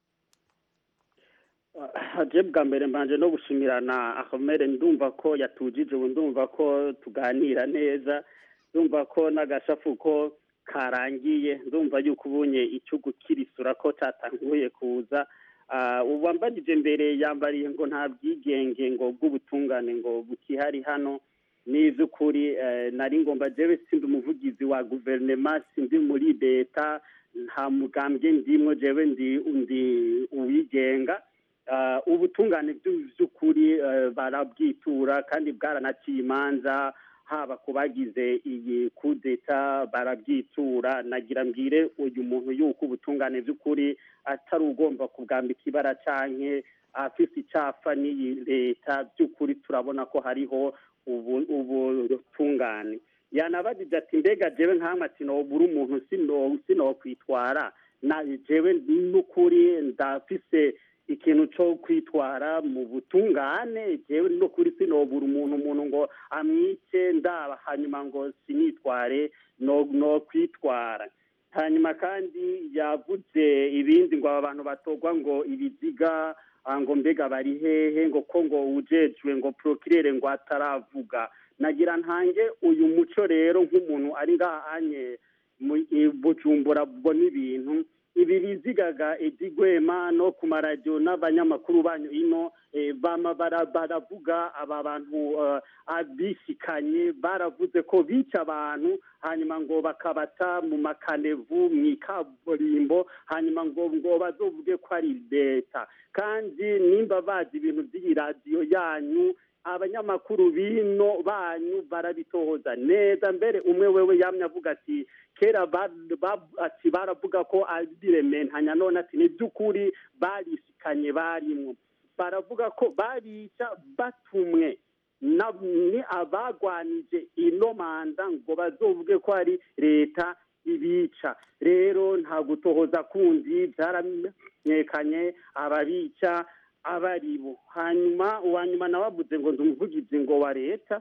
je bwa mbere mbanje no gushimirana akomere ndumva ko yatujije ubu ndumva ko tuganira neza ndumva ko n'agashafu ko karangiye ndumva yuko ubunye icyo gukirisura ko cyatanguye kuza Ah, ubu wambagije mbere yambariye ngo nta bwigenge ngo bw'ubutungane ngo bukihari hano ni iby'ukuri eh, nari ngomba jewe sindi umuvugizi wa guverinema sindi muri leta nta mugambwe ndimwo jewe ndi ndi uwigenga Ah, ubutungane bw'u- by'ukuri eh, barabwitura kandi bwaranaciye imanza haba ku bagize iyi kudeta barabyitura nagira mbwire uyu muntu yuko ubutungane by'ukuri atari ugomba kubwambika ibara canke afise icapfa n'iyi leta by'ukuri turabona ko hariho ubu- ubutungane yanabajije ati mbega jewe nkamwe ati nobura umuntu sino sinokwitwara na jewe n'ukuri ndafise ikintu cyo kwitwara mu butungane jewe no kuri sinobura umuntu umuntu ngo amwice ndaba hanyuma ngo sinitware no no kwitwara hanyuma kandi yavuze ibindi ngo aba bantu batogwa ngo ibiziga ah, ngo mbega bari hehe ngo ko ngo ujejwe ngo prokirere ngo ataravuga nagira ntange uyu muco rero nk'umuntu ari ngaha anye mu i- bujumbura mbona ibintu ibi bizigaga edigwema no ku maradiyo n'abanyamakuru banyu ino eh, bama bara- baravuga aba bantu eh, abisikanye baravuze ko bica abantu hanyuma ngo bakabata mu makanevu mu ikaburimbo hanyuma ngo ngo bazovuge ko ari leta kandi nimba bazi ibintu by'iyi radiyo yanyu abanyamakuru bino banyu barabitohoza neza mbere umwe wewe yamye avuga ati kera ba- ba- ati baravuga ko abirementanya none ati ni by'ukuri barisikanye barimwo baravuga ko babica batumwe na- ni abagwanije ino manda ngo bazovuge ko ari leta ibica rero nta gutohoza kundi byaramenyekanye ababica abaribo hanyuma uwa nyuma nawe avuze ngo ndi umuvugizi ngo wa leta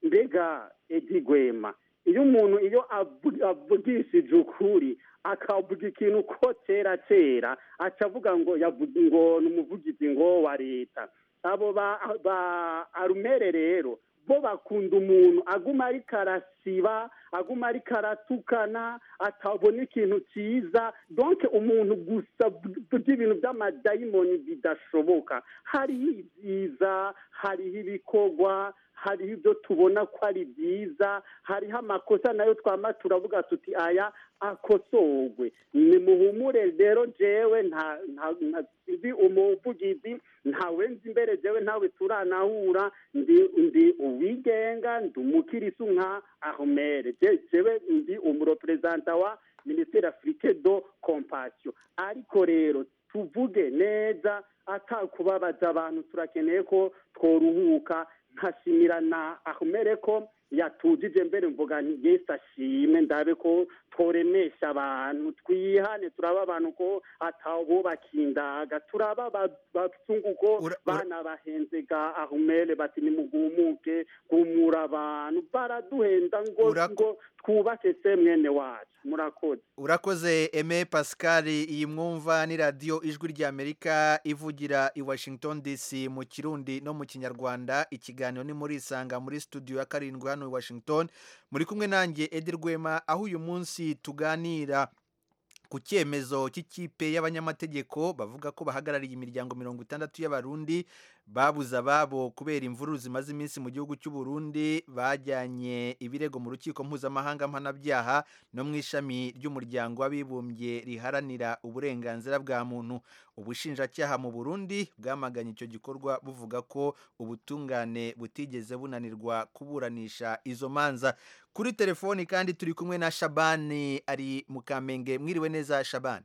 mbega edi gwema iyo umuntu iyo avu- avugishije ukuri akavuga ikintu ko kera kera aca avuga ngo yavuze ngo ni umuvugizi ngo wa leta abo ba ba arumere rero bo bakunda umuntu aguma ariko arasiba aguma ariko aratukana atabona ikintu cyiza donke umuntu gusa burya ibintu by'amadayimoni bidashoboka hariho ibyiza hariho ibikorwa hariho ibyo tubona ko ari byiza hariho amakosa nayo twama turavuga tuti aya akosorwe nimuhumure rero jewe nta nta nta- ndi umuvugizi ntawe nzi imbere jewe ntawe turanahura ndi ndi uwigenga ndi umukirisu nka ahomere Je- jewe ndi umureperezanta wa minisiteri afurike do kompasiyo ariko rero tuvuge neza atakubabaza abantu turakeneye ko tworuhuka nkashimira na ahomere ko yatujije mbere mvuga nti yesu ashimwe ndabe ko tworemesha abantu twihane turaba abantu ko atawubaka indaga turaba ba- bazungu ko bana bahenze ga ahumere bati nimugumuke gumura abantu baraduhenda ngo ngo twubake se mwene wacu murakoze urakoze eme pascal iyi mwumva ni radiyo ijwi ry'amerika ivugira i washington dc mu kirundi no mu kinyarwanda ikiganiro ni muri isanga muri studio ya karindwi hano i washington muri kumwe nanjye edi rwema aho uyu munsi tuganira ku cyemezo cy'ikipe y'abanyamategeko bavuga ko bahagarariye imiryango mirongo itandatu y'abarundi babuze ababo kubera imvururu zimaze iminsi mu gihugu cy'u Burundi bajyanye ibirego mu rukiko mpuzamahanga mpanabyaha no mu ishami ry'umuryango w'abibumbye riharanira uburenganzira bwa muntu ubushinjacyaha mu Burundi bwamaganye icyo gikorwa buvuga ko ubutungane butigeze bunanirwa kuburanisha izo manza kuri telefoni kandi turi kumwe na Shabani ari mu Kamenge mwiriwe neza Shabani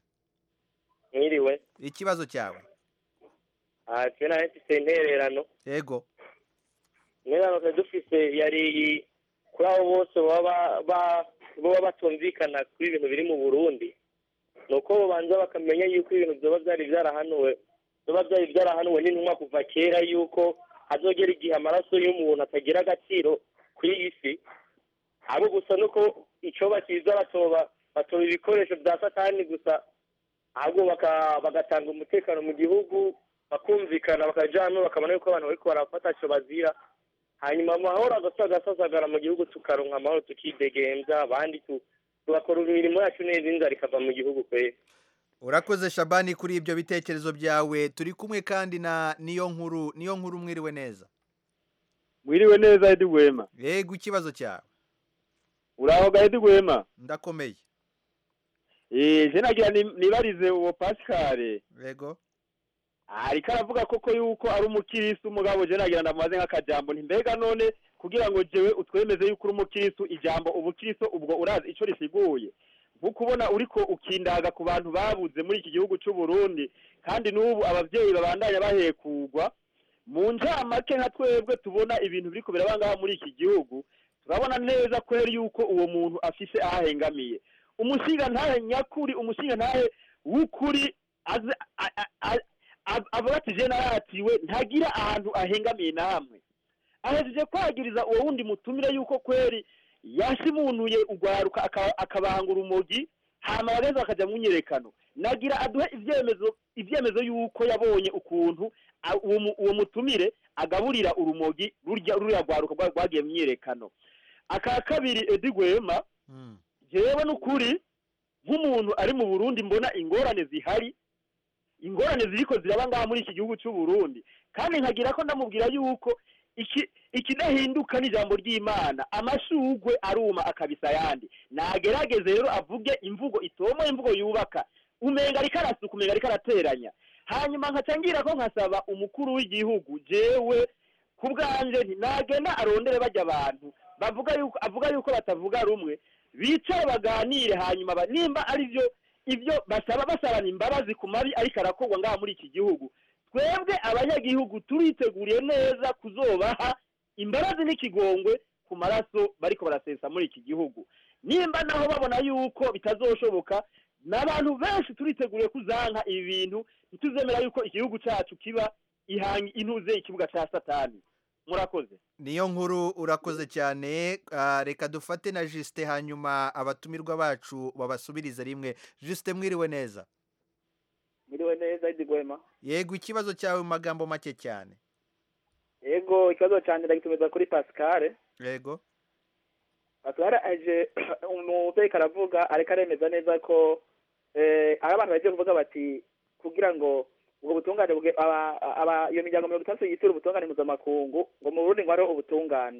mwiriwe ikibazo cyawe aha twe na mfise intererano yego intererano twari dufise yari iyi kuri abo bose baba ba- baba batumvikana kuri ibintu biri mu burundi ni uko babanza bakamenya yuko ibintu byoba byari byarahanuwe byoba byari byarahanuwe n'intumwa kuva kera yuko hazogera igihe amaraso y'umuntu atagira agaciro kuri iyi si abo gusa nuko icyo bakiza batoba batoba ibikoresho bya satani gusa ahubwo baka- bagatanga umutekano mu gihugu bakumvikana bakaja hamwe bakabona yuko abantu bariko barafata ico bazira hanyuma amahoro agasa agasasagara mu gihugu tukaronka amahoro tukidegemvya abandi tu- tugakora imirimo yacu neza inzara ikava mu gihugu kwera urakoze Shabani kuri ibyo bitekerezo byawe turi kumwe kandi na niyo nkuru niyo nkuru mwiriwe neza mwiriwe neza edi gwema yego ikibazo cyawe uraho ga edi gwema ndakomeye eh je nagira ni- nibarize uwo Pascal yego ariko aravuga koko yuko ari umukirisu umugabo je nagira ndamaze nk'akajambo nti mbega none kugira ngo jewe utwemeze yuko uri umukirisu ijambo ubukirisu ubwo urazi ico risiguye nkuko ubona uriko ukindaga ku bantu babuze muri iki gihugu c'u Burundi kandi n'ubu abavyeyi babandanya bahekugwa mu njamake nka twebwe tubona ibintu biriko birabangaha muri iki gihugu turabona neza kweri yuko uwo muntu afise ahahengamiye umushinga ntahe nyakuri umushinga ntahe w'ukuri aze a- a- a- ab- avuga ati je naratiwe ntagira ahantu ahengamiye na hamwe ahejeje kwagiriza uwo wundi mutumire yuko kweri yashimunuye urwaruka aka- akabanga urumogi hama bagaheza bakaja mu myiyerekano nagira aduhe ivyemezo ivyemezo yuko yabonye ukuntu a- uwo mu- uwo mutumire agaburira urumogi rurya ruriya rwaruka rwa- rwagiye mu myiyerekano aka kabiri edi gwema jewe n'ukuri nk'umuntu ari mu burundi mbona ingorane zihari ingorane ziriko ziraba ngaha muri iki gihugu cy'u Burundi kandi nkagira ko ndamubwira yuko iki ikidahinduka n'ijambo ry'imana amashugwe aruma akabisa ayandi nagerageze rero avuge imvugo itomoye imvugo yubaka umenga ariko arasuka umenga ariko arateranya hanyuma nkaca ngira ko nkasaba umukuru w'igihugu jewe ku bwanje nti nagenda arondere bajya abantu bavuga yuko avuga yuko batavuga rumwe bicare baganire hanyuma ba- nimba ari byo ibyo basaba basabana imbabazi ku mabi ariko arakorwa ngaha muri iki gihugu twebwe abanyagihugu turiteguriye neza kuzobaha imbabazi n'ikigongwe ku maraso bariko barasesa muri iki gihugu nimba naho babona yuko bitazoshoboka n'abantu benshi turiteguriye kuzanka ibi bintu ntituzemera yuko igihugu cyacu kiba ihanga intuze ikibuga cya satani murakoze niyo nkuru urakoze cyane Ah, reka dufate na jisite hanyuma abatumirwa bacu babasubirize rimwe jisite mwiriwe neza Miriwe neza Idi Gwema. yego ikibazo cyawe mu magambo make cyane Yego ikibazo cyanje ndagitumiza kuri Pascal. yego Pascal aje umuteka aravuga ariko aremeza neza ko eh ari abantu bagiye kuvuga bati kugira ngo ubwo butungane bwe aba, aba iyo miryango mirongo itandatu yitura ubutungane mpuzamakungu ngo mu Burundi ngo hariho ubutungane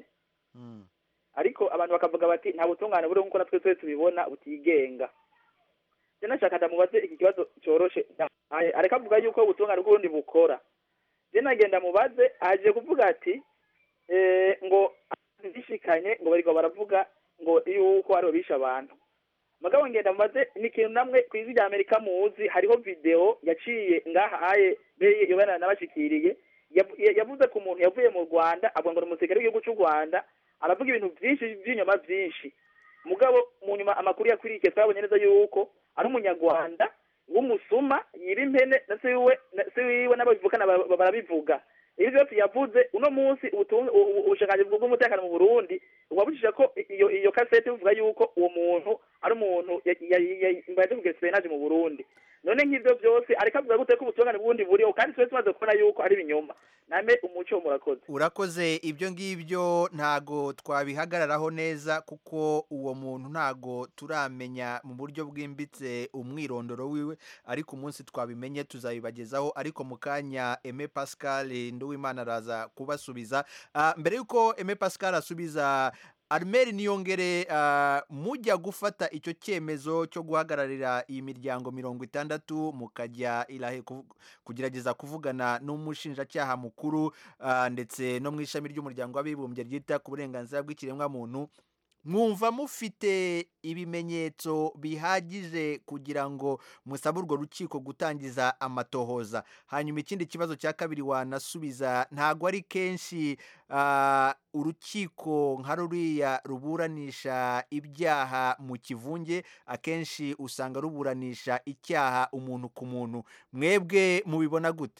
ariko abantu bakavuga bati nta butungane buriho nk'uko natwe twese tubibona butigenga je nashaka ndamubaze iki kibazo cyoroshe Aye, ariko avuga yuko ubutungane bw'urundi bukora je nagenda mubaze aje kuvuga ati eh, ngo zishikanye ngo bariko baravuga ngo yuko ariho bishe abantu mugabo ngenda mubaze ni ikintu namwe ku isi rya amerika muzi hariho video yaciye ngaha aye yobana nabashikiriye yavu- ya- yavuze ku muntu yavuye mu rwanda avuga ngo ni umusirikare w'igihugu cy'u rwanda aravuga ibintu byinshi by'inyuma byinshi mugabo mu nyuma amakuru yakurikiye twabonye neza yuko ari umunyarwanda w'umusuma yiba impene na se wiwe na se wiwe n'ababivukana ba- ba- barabivuga ibyo byose yavuze uno munsi ubutung- u- u- ubushikiranganji bw'umutekano mu burundi bwabujije ko iyo iyo kasete bivuga yuko uwo muntu ari umuntu mbaze kugira espionage mu burundi none nk'ibyo byose ariko avuga gute ko ubutungane bw'ubundi buriho kandi twese tumaze kubona yuko ari ibinyoma name umuco murakoze urakoze ibyo ngibyo ntago twabihagararaho neza kuko uwo muntu ntago turamenya mu buryo bwimbitse umwirondoro wiwe ariko umunsi twabimenye tuzabibagezaho ariko mu kanya Aime Pascal Nduwimana araza kubasubiza Ah, mbere yuko Aime Pascal asubiza Armel Niyongere ah, mujya gufata icyo cyemezo cyo guhagararira iyi miryango mirongo itandatu mukajya irahe kuvu- kugerageza kuvugana n'umushinjacyaha mukuru ah, ndetse no mu ishami ry'umuryango w'abibumbye ryita ku burenganzira bw'ikiremwamuntu mwumva mufite ibimenyetso bihagije kugira ngo musabe urwo rukiko gutangiza amatohoza hanyuma ikindi kibazo cya kabiri wanasubiza ntabwo ari kenshi ah, urukiko nka ruriya ruburanisha ibyaha mu kivunge akenshi usanga ruburanisha icyaha umuntu ku muntu mwebwe mubibona gute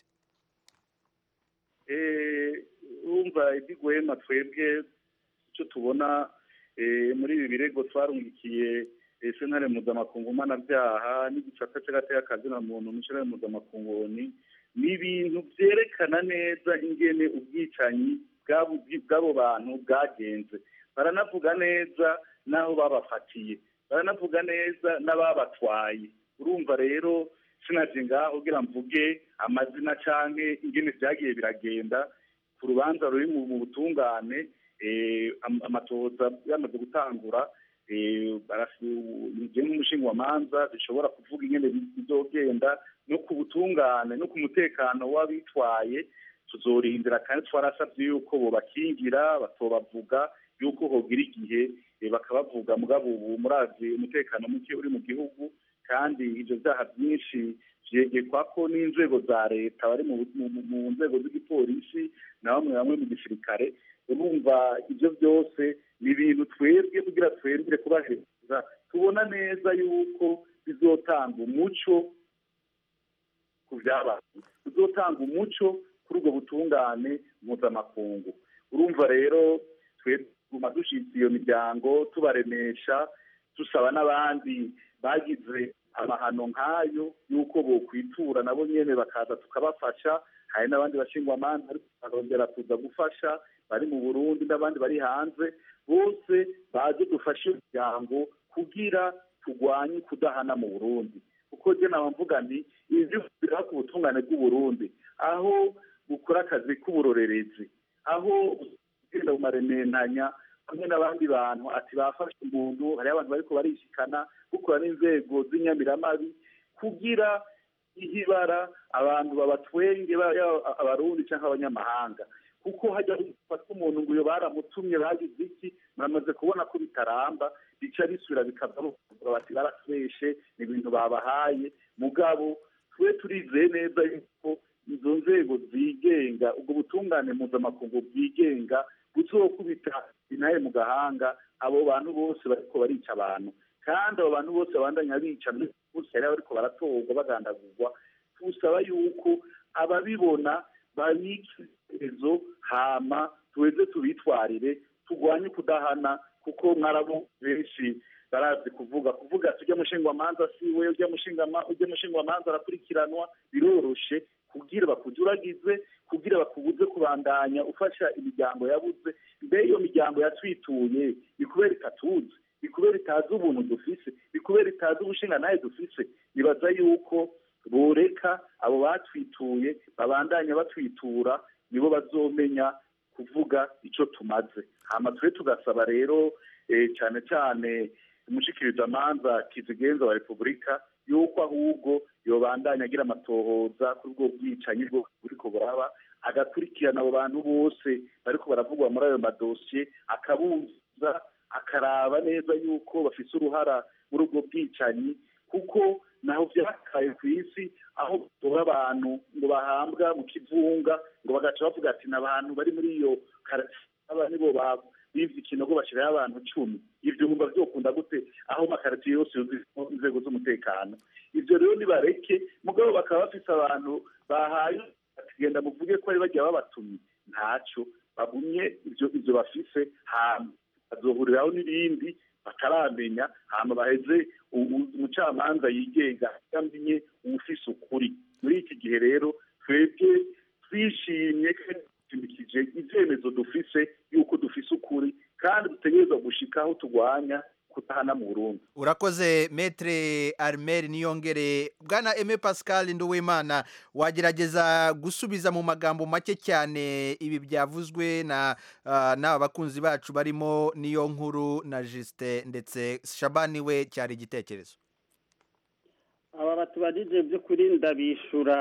Eh, urumva iby'iguhema twebwe icyo tubona eh, muri ibi birego twarungikiye eh, sentare mpuzamakungu mpanabyaha n'igicaca cy'agateakazina muntu mu sentare mpuzamakungu ni ni ibintu byerekana neza ingene ubwicanyi bw'abo bw'abo bantu bwagenze baranavuga neza n'aho babafatiye baranavuga neza n'ababatwaye urumva rero sinaje ngaho kugira mvuge amazina canke ingene vyagiye biragenda ku rubanza ruri mu mu butungane eh, am- amatohoza yamaze gutangura eh, barasu- je nk'umushinga wa manza zishobora kuvuga ingene bi- bizogenda no ku butungane no ku mutekano w'abitwaye tuzorindira kandi twarasabye yuko bobakingira batobavuga yuko hogira igihe eh, bakabavuga mugabo ubu murazi umutekano muke uri mu gihugu kandi ibyo byaha byinshi vyegekwa ko n'inzego za leta bari mu, mu, mu- mu nzego z'igipolisi na bamwe bamwe mu gisirikare urumva ibyo byose ni ibintu twebwe kugira twembere kubaheza tubona neza yuko bizotanga umuco ku byabaye bizotanga umuco kuri ubwo butungane mpuzamakungu urumva rero twe tuguma dushitse iyo miryango tubaremesha dusaba n'abandi bagize amahano nk'ayo y'uko bokwitura nabo nyene bakaza tukabafasha hari n'abandi bashingwamanza ariko barongera kuza gufasha bari mu burundi n'abandi bari hanze bose baje dufashe iyo miryango kugira turwanye kudahana mu burundi kuko je naba mvuga nti ivyo bira ku butungane bw'uburundi aho bukora akazi k'uburorerezi aho ugenda mu marementanya hamwe n'abandi bantu ati bafashe umuntu hariho abantu bariko barishikana gukora n'inzego z'inyamiramabi kugira ihibara abantu babatwenge yaba abarundi cyangwa abanyamahanga kuko hajya gufata umuntu ngo iyo baramutumye bagize iki muramaze kubona ko bitaramba bica bisubira bikava bati baraseshe ni ibintu babahaye mugabo twe turizeye neza yuko izo nzego zigenga ubwo butungane mpuzamakungu bwigenga buzokubita inaye mu gahanga abo bantu bose bariko barica abantu kandi abo bantu bose babandanya bica bose hari bariko baratorwa bagandagurwa tusaba yuko ababibona babika iherezo hama tuweze tubitwarire turwanye kudahana kuko mwarabo benshi barazi kuvuga kuvuga ati ujya mushingwamanza si we ujya mushingama ujya mushingwamanza arakurikiranwa biroroshe kugira bakujuragize kugira bakubuze kubandanya ufasha imiryango yabuze mbe iyo miryango yatwituye ni kubera itatuzi ni kubera itazi ubuntu dufise ni kubera itazi ubushinga nawe dufise nibaza yuko boreka abo batwituye babandanya batwitura nibo bazomenya kuvuga icyo tumaze hama twe tugasaba rero cyane cyane umushikirizamanza kizigenza wa repubulika yuko ahubwo yobandanya agira amatohoza kuri ubwo bwicanyi bwo buriko buraba agakurikirana abo bantu bose bariko baravugwa muri ayo madosiye akabuza akaraba neza yuko bafise uruhara muri ubwo bwicanyi kuko naho vyakaye ku isi aho batora abantu ngo bahambwa mu kivunga ngo bagaca bavuga ati n'abantu bari muri iyo aba nibo bivye ikinogo bashiraho abantu cumi ivyo bumva vyokunda gute aho makaritiye yose yuzuyemo inzego z'umutekano ivyo rero nibareke mugabo bakaba bafise abantu bahaye genda muvuge ko ari bagiye babatumye ntaco bagumye ivyo ivyo bafise hama bazohuriraho n'ibindi bataramenya hama baheze umucamanza yigenga amenye uwufise ukuri muri iki gihe rero twebwe twishimye kandi dushimikije ivyemezo dufise yuko dufise ukuri kandi dutegerezwa gushika aho turwanya kutahana mu Burundi urakoze metre armel niyongere bwana eme pascal nduwimana wagerageza gusubiza mu magambo make cyane ibi byavuzwe na uh, n'aba bakunzi bacu barimo niyo nkuru na Justin ndetse shabani we cyari igitekerezo aba batubajije by'ukuri ndabishura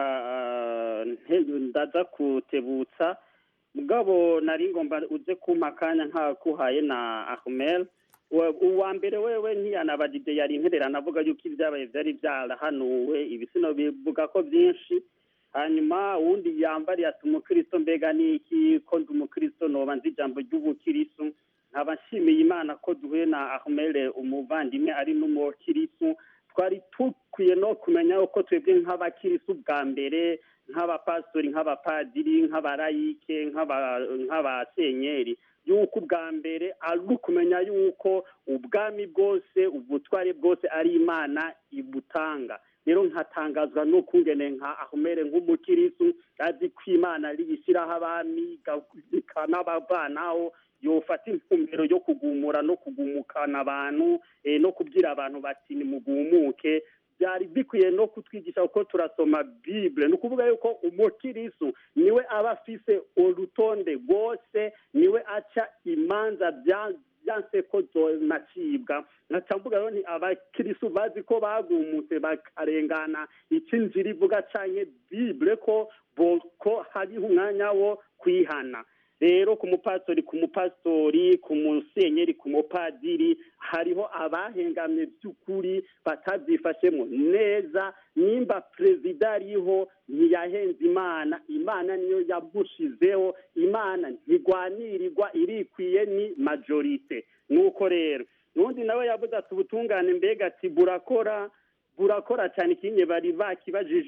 ndaza kutebutsa mugabo nari ngomba uze kumpa akanya nkakuhaye na ahmel uwa mbere wewe ntiyanabajije yari intererano avuga yuko ibyabaye byari byarahanuwe ibisino bivuga ko byinshi hanyuma uwundi yambariye ati umukristo mbega ni iki ko ndi umukristo noba nzi ijambo ry'ubukristo nkaba nshimiye imana ko duhuye na ahmel umuvandimwe ari n'umukristo twari dukwiye no kumenya uko twebwe nk'abakirisu bwa mbere nk'abapasitori nk'abapadiri nk'abarayike nk'abasenyeri yuko ubwa mbere ari ukumenya yuko ubwami bwose ubutware bwose ari imana ibutanga rero nkatangazwa n'ukungene nka ahumere nk'umukirisu azi ko imana riyishyiraho abami ikanabavanaho yofata intumbero yo kugumura no kugumukana abantu no kubwira abantu bati nimugumuke byari bikwiye no kutwigisha uko turasoma bibure ni ukuvuga yuko umukirisu niwe aba afise urutonde rwose niwe aca imanza byanse ko zonacibwa nkaca mvuga rero ni abakirisu bazi ko bagumutse bakarengana icyo inzira ivuga canke bibure ko ko hariho umwanya wo kwihana rero ku mupasitori ku mupasitori ku musenyeri ku mupadiri hariho abahengamye by'ukuri batabyifashemo neza nimba perezida ariho ntiyahenze imana imana niyo yamushizeho imana ntigwanirirwa irikwiye ni majorite nuko rero n'undi nawe yavuze ati ubutungane mbega ati burakora burakora cyane ikinye bari bakibajije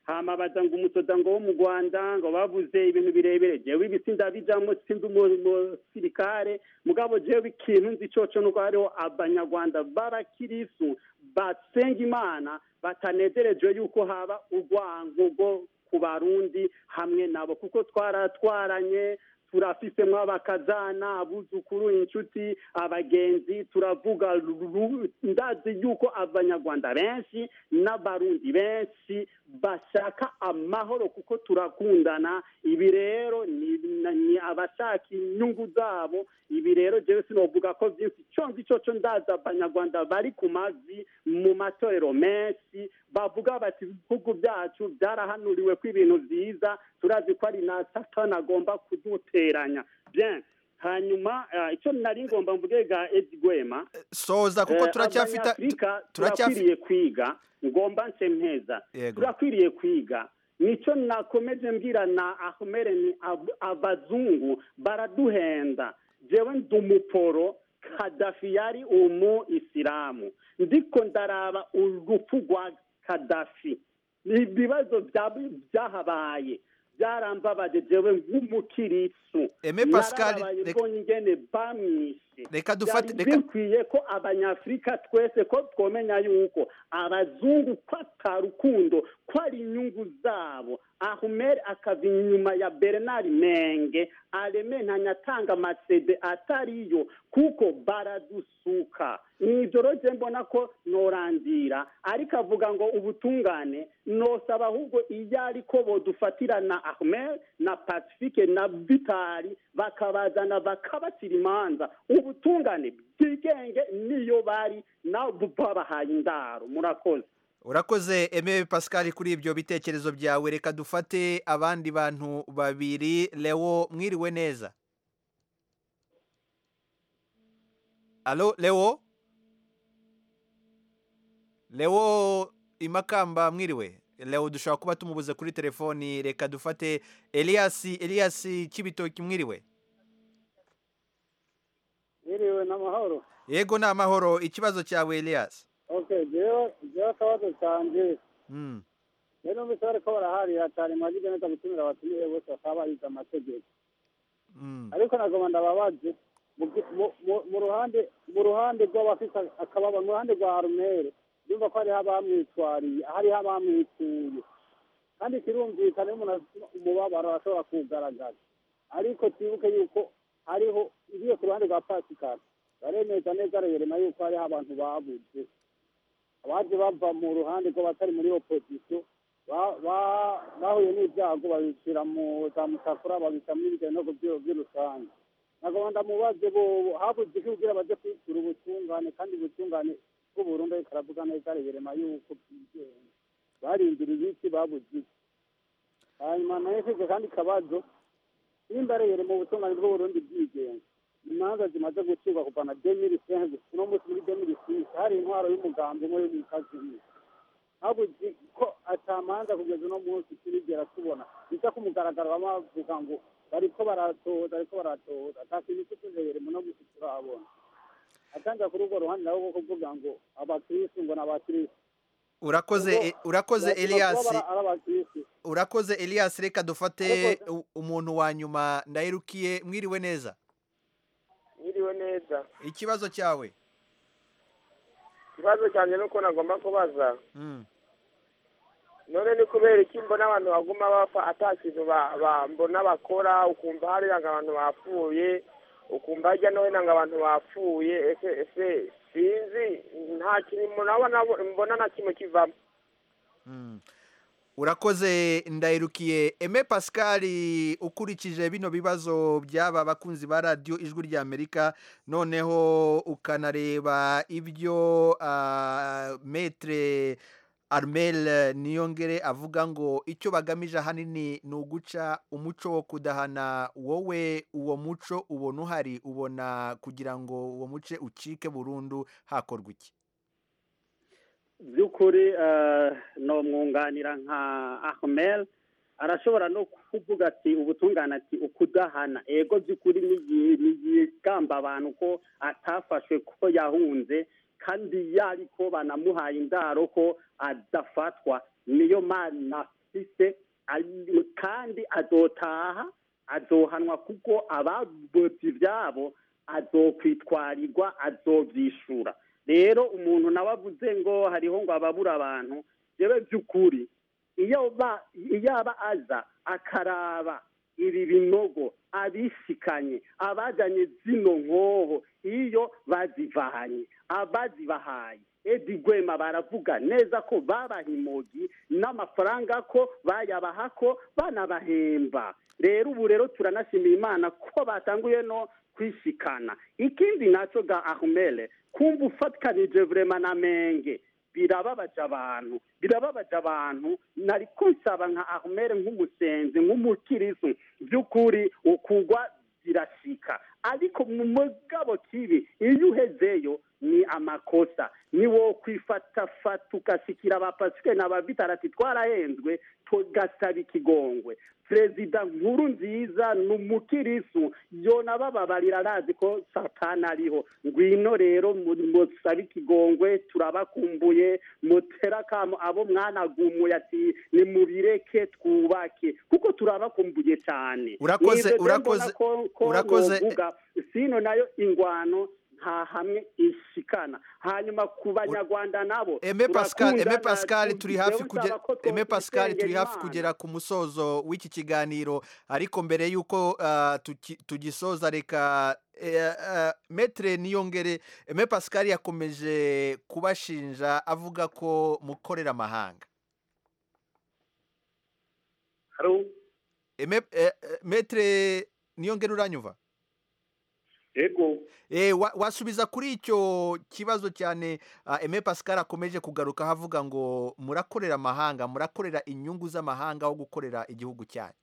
hama baza ngo umusoda ngo wo mu rwanda ngo bavuze ibintu birebire jewe ibisi ndabijamo sindi umusirikare mugabo jewe ikintu nzi coco nuko hariho abanyarwanda b'abakirisu basenga imana batanezerejwe yuko haba urwango rwo ku barundi hamwe nabo kuko twaratwaranye turafisemo abakazana abuzukuru inshuti abagenzi turavuga ru- ndazi yuko abanyarwanda benshi n'abarundi benshi bashaka amahoro kuko turakundana ibi rero ni, ni abashaka inyungu zabo ibi rero jewe sinovuga ko byinshi co nzi coco ndazi abanyarwanda bari ku mavi mu matorero menshi bavuga bati ibihugu byacu byarahanuriwe ko ibintu byiza turazi ko ari na satani agomba kuduteranya bien hanyuma eh, icyo nari ngomba mvuge ga edi gwema soza kuko Eh, turacyafite abanyafurika turacyafi- turakwiriye kwiga ngomba nce mpeza Yego. turakwiriye kwiga nicyo nakomeje mbwira na ahumere ni ab- abazungu baraduhenda jewe ndi umuporo kadafi yari umu isilamu ndiko ndaraba urupfu rwa kadafi ni ibibazo bya- byahabaye byarambabaje jewe nk'umukirisu Aime Pascal, Narababaye reka- mbonye ingene bamwishe Reka dufate- Byari reka- bikwiye ko abanyafurika twese ko twomenya yuko abazungu ko atarukundo ko ari inyungu zabo ahumeri akava inyuma ya bernard menge areme ntanyatanga amasede atariyo kuko baradusuka nibyo rero mbona ko norandira ariko avuga ngo ubutungane nosaba ahubwo iyo ariko bodufatira na ahmed na pacifique na vitali bakabazana bakabacira imanza ubutungane bwigenge niyo bari nabo babahaye indaro murakoze urakoze Aime Pascal kuri ibyo bitekerezo byawe reka dufate abandi bantu babiri Leo mwiriwe neza Alo Leo Leo imakamba mwiriwe Leo dushobora kuba tumubuze kuri telefoni reka dufate Elias Elias Kibitoki mwiriwe Mwiriwe n'amahoro Yego ni amahoro ikibazo cyawe Elias okay jewe jewe akabazo kanje mm. rero numvise bariko baraharira cyane mwagije neza gutumira abatumiye bose bakaba barize amategeko Mm. ariko nagoma ndababaze mu gi- mu- mu- mu ruhande mu ruhande rw'abafite akababa mu ruhande rwa arumere yumva ko hariho abamwitwariye hariho abamwituye kandi kirumvikana iyo umuntu afite umubabaro ashobora kuwugaragaza ariko twibuke yuko hariho ngiye ku ruhande rwa pasikari baremeza neza rerema yuko hariho abantu babuze abaje bava mu ruhande rw'abatari muri opozisiyo ba- ba- bahuye n'ibyago babishyira mu za musakura babishyira muri ibinogo by'urusange ntabwo ndamubaze bo habuze iki kugira baje kwishyura ubutungane kandi ubutungane bw'uburundi ariko aravuga neza rerema yuko bwigenga barindiriye iki babuze iki hanyuma nayo mfite kandi kabazo nimba rero mu butungane bw'uburundi bwigenga imanza zimaze gucibwa kuva na demiri senze uno munsi muri demiri sisi hari intwaro y'umugambi umwe y'umukazini habuze ko atamanza kugeza uno munsi turigera tubona biza ku mugaragaro baba bavuga ngo bariko baratoza bariko baratoza ata kintu cy'utuzere muno munsi turabona atanga kuri urwo ruhande nabo bwo kuvuga ngo abakirisitu ngo ni abakirisitu urakoze Ubwo urakoze bashobora Elias kuba bara- ari abakirisitu urakoze Elias reka dufate u- umuntu wa nyuma ndayirukiye mwiriwe neza mwiriwe neza ikibazo cyawe ikibazo cyanjye ni uko nagomba kubaza Mm. none ni kubera iki mbona abantu baguma bapfa ata kintu ba- ba- mbona bakora ukumva hariya ngo abantu bapfuye ukumva hirya no hino ngo abantu bapfuye ese ese sinzi nta kintu murabona mbona na kimwe kivamo Mm. urakoze ndayirukiye Aime Pascal ukurikije bino bibazo by'aba bakunzi ba radiyo ijwi ry'Amerika noneho ukanareba ibyo ah, metre Armel Niyongere avuga ngo icyo bagamije ahanini ni uguca umuco wo kudahana wowe uwo muco ubona uhari ubona kugira ngo uwo muce ucike burundu hakorwa iki by'ukuri eh, no mwunganira nka ahmel arashobora no kuvuga ati ubutungane ati ukudahana ego by'ukuri nigi- nigigamba abantu ko atafashwe ko yahunze kandi yariko banamuhaye indaro ko adafatwa niyo mana afise ari- kandi azotaha azohanwa kuko ababozi ivyabo azokwitwarirwa azovyishura rero umuntu nawe avuze ngo hariho ngo ababura abantu jewe by'ukuri iyo ba iyo aba aza akaraba ibi binogo abishikanye abajanye zino nkoho iyo bazivanye abazibahaye edi gwema baravuga neza ko babaha imogi n'amafaranga ko bayabaha ko banabahemba rero ubu rero turanashimira imana ko batanguye no kwishikana ikindi naco ga ahumele kumva ufatikanije vrema na menge birababaje abantu birababaje abantu nariko nsaba nka ahumere nk'umusenzi nk'umukirisu by'ukuri ukugwa birashika ariko mu mugabo kibi iyo uhezeyo ni amakosa ni wo kwifatafata ugashikira abapasike n'abavitarati twarahenzwe tugasaba ikigongwe perezida nkuru nziza ni umukirisu yona bababarira arazi ko satani ariho ngwino rero mu- musabe ikigongwe turabakumbuye mutera akamo abo mwanagumuye ati nimubireke twubake kuko turabakumbuye cyane Urakoze, Nivyo rero urakoze, mbona ko- ko urakoze. novuga, sino nayo ingwano nta hamwe ishikana hanyuma ku banyarwanda nabo Eme Pascal, Eme turakundana, Pascal tu- turi hafi jewe kugera nsaba ko Eme Pascal turi twokwisengera hafi Imana. kugera ku musozo w'iki kiganiro ariko mbere yuko ah, tuki- tugisoza reka eh, ah, Maître Niyongere Eme Pascal yakomeje kubashinja avuga ko mukorera amahanga Haro Eme eh, eh, Maître Niyongere uranyumva ego Eh, wa- wasubiza kuri icyo kibazo cyane ah, Aime Pascal akomeje kugaruka avuga ngo murakorera amahanga murakorera inyungu z'amahanga aho gukorera igihugu cyanyu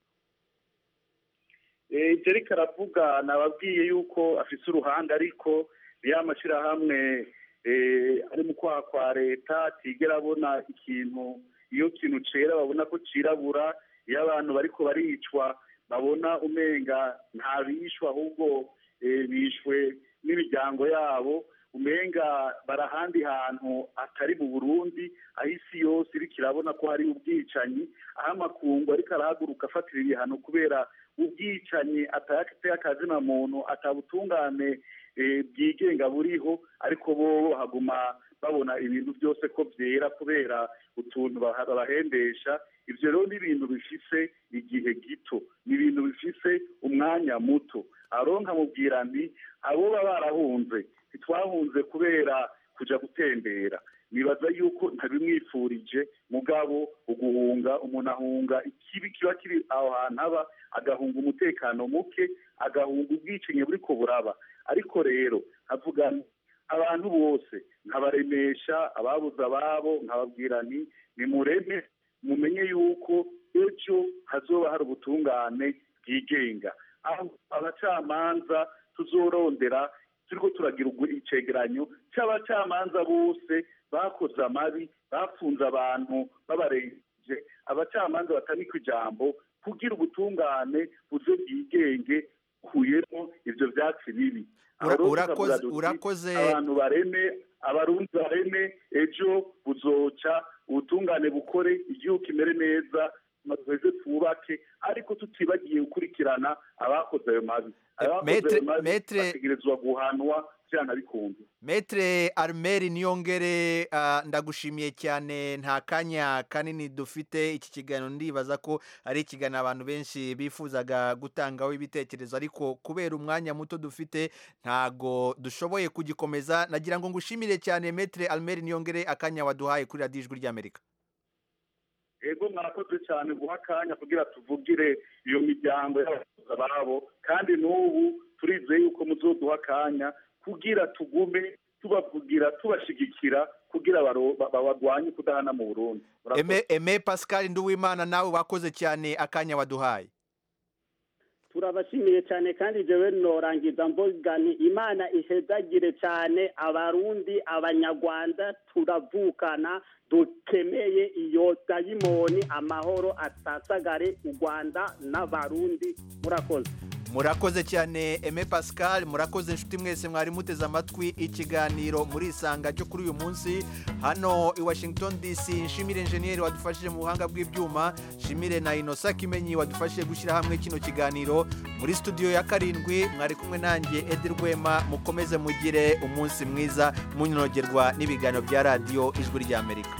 Eh, Jerika aravuga nababwiye yuko afise uruhande ariko ya mashyirahamwe eh, ari mu kwaha kwa leta atigera abona ikintu iyo kintu cera babona ko cirabura iyo abantu bariko baricwa babona umenga nta bishwa ahubwo eh, bishwe n'imiryango yabo umenga bari ahandi hantu atari mu burundi aho isi yose iriko irabona ko hari ubwicanyi aho amakungu ariko arahaguruka afatira ibihano kubera ubwicanyi atayateye akazina muntu atabutungane eh, bwigenga buriho ariko bo haguma babona ibintu byose ko byera kubera utuntu baha- babahendesha ibyo rero ni ibintu bifise igihe gito ni ibintu bifise umwanya muto aronka mubwira nti abo baba barahunze ntitwahunze kubera kuja gutembera nibaza yuko ntabimwifurije mugabo uguhunga umuntu ahunga ikibi kiba kiri aho hantu aba agahunga umutekano muke agahunga ubwicanyi buriko buraba ariko rero havuga nti, abantu bose nkabaremesha ababuze ababo nkababwira nti nimureme mumenye yuko ejo hazoba hari ubutungane bwigenga aho abacamanza tuzorondera turiko turagira ugu- icegeranyo c'abacamanza bose bakoze amabi bafunze abantu babarengeje abacamanza batanika ijambo kugira ubutungane buze bwigenge kuyemo ivyo vyatsi bibi Aho Ura- rero urakoze- tukavuga duti, urakoze- abantu bareme abarundi bareme ejo buzoca ubutungane bukore igihugu kimere neza maze twubake ariko tutibagiye gukurikirana abakoze ayo mabi abakoze ayo Maître- mabi Maître- bategerezwa guhanwa vyana bikunze Maître Armel Niyongere ah, ndagushimiye cyane nta kanya kanini dufite iki kiganiro ndibaza ko ari ikiganiro abantu benshi bifuzaga gutangaho ibitekerezo ariko kubera umwanya muto dufite ntago dushoboye kugikomeza nagira ngo ngushimire cyane Maître Armel Niyongere akanya waduhaye kuri radiyo ijwi ry'Amerika ego mwarakoze cyane guha akanya kugira tuvugire iyo miryango y'abakozi ababo kandi n'ubu turizeye yuko muzoduha akanya kugira tugume tubavugira tubashigikira kugira baro- ba- babagwanye kudahana mu burundi Murakoze. Aime Aime Pascal Nduwimana nawe wakoze cyane akanya waduhaye turabashimiye cyane kandi jewe norangiza mvuga ni imana ihezagire cyane abarundi abanyarwanda turavukana dukeneye iyo dayimoni amahoro asasagare u rwanda n'abarundi murakoze murakoze cyane eme pascal murakoze inshuti mwese mwari muteze amatwi ikiganiro muri isanga cyo kuri uyu munsi hano i washington dc nshimire enjeniyeri wadufashije mu buhanga bw'ibyuma nshimire na inosa kimenyi wadufashije gushyira hamwe kino kiganiro muri studio ya karindwi mwari kumwe nanjye edi rwema mukomeze mugire umunsi mwiza munogerwa n'ibiganiro bya radiyo ijwi ry'amerika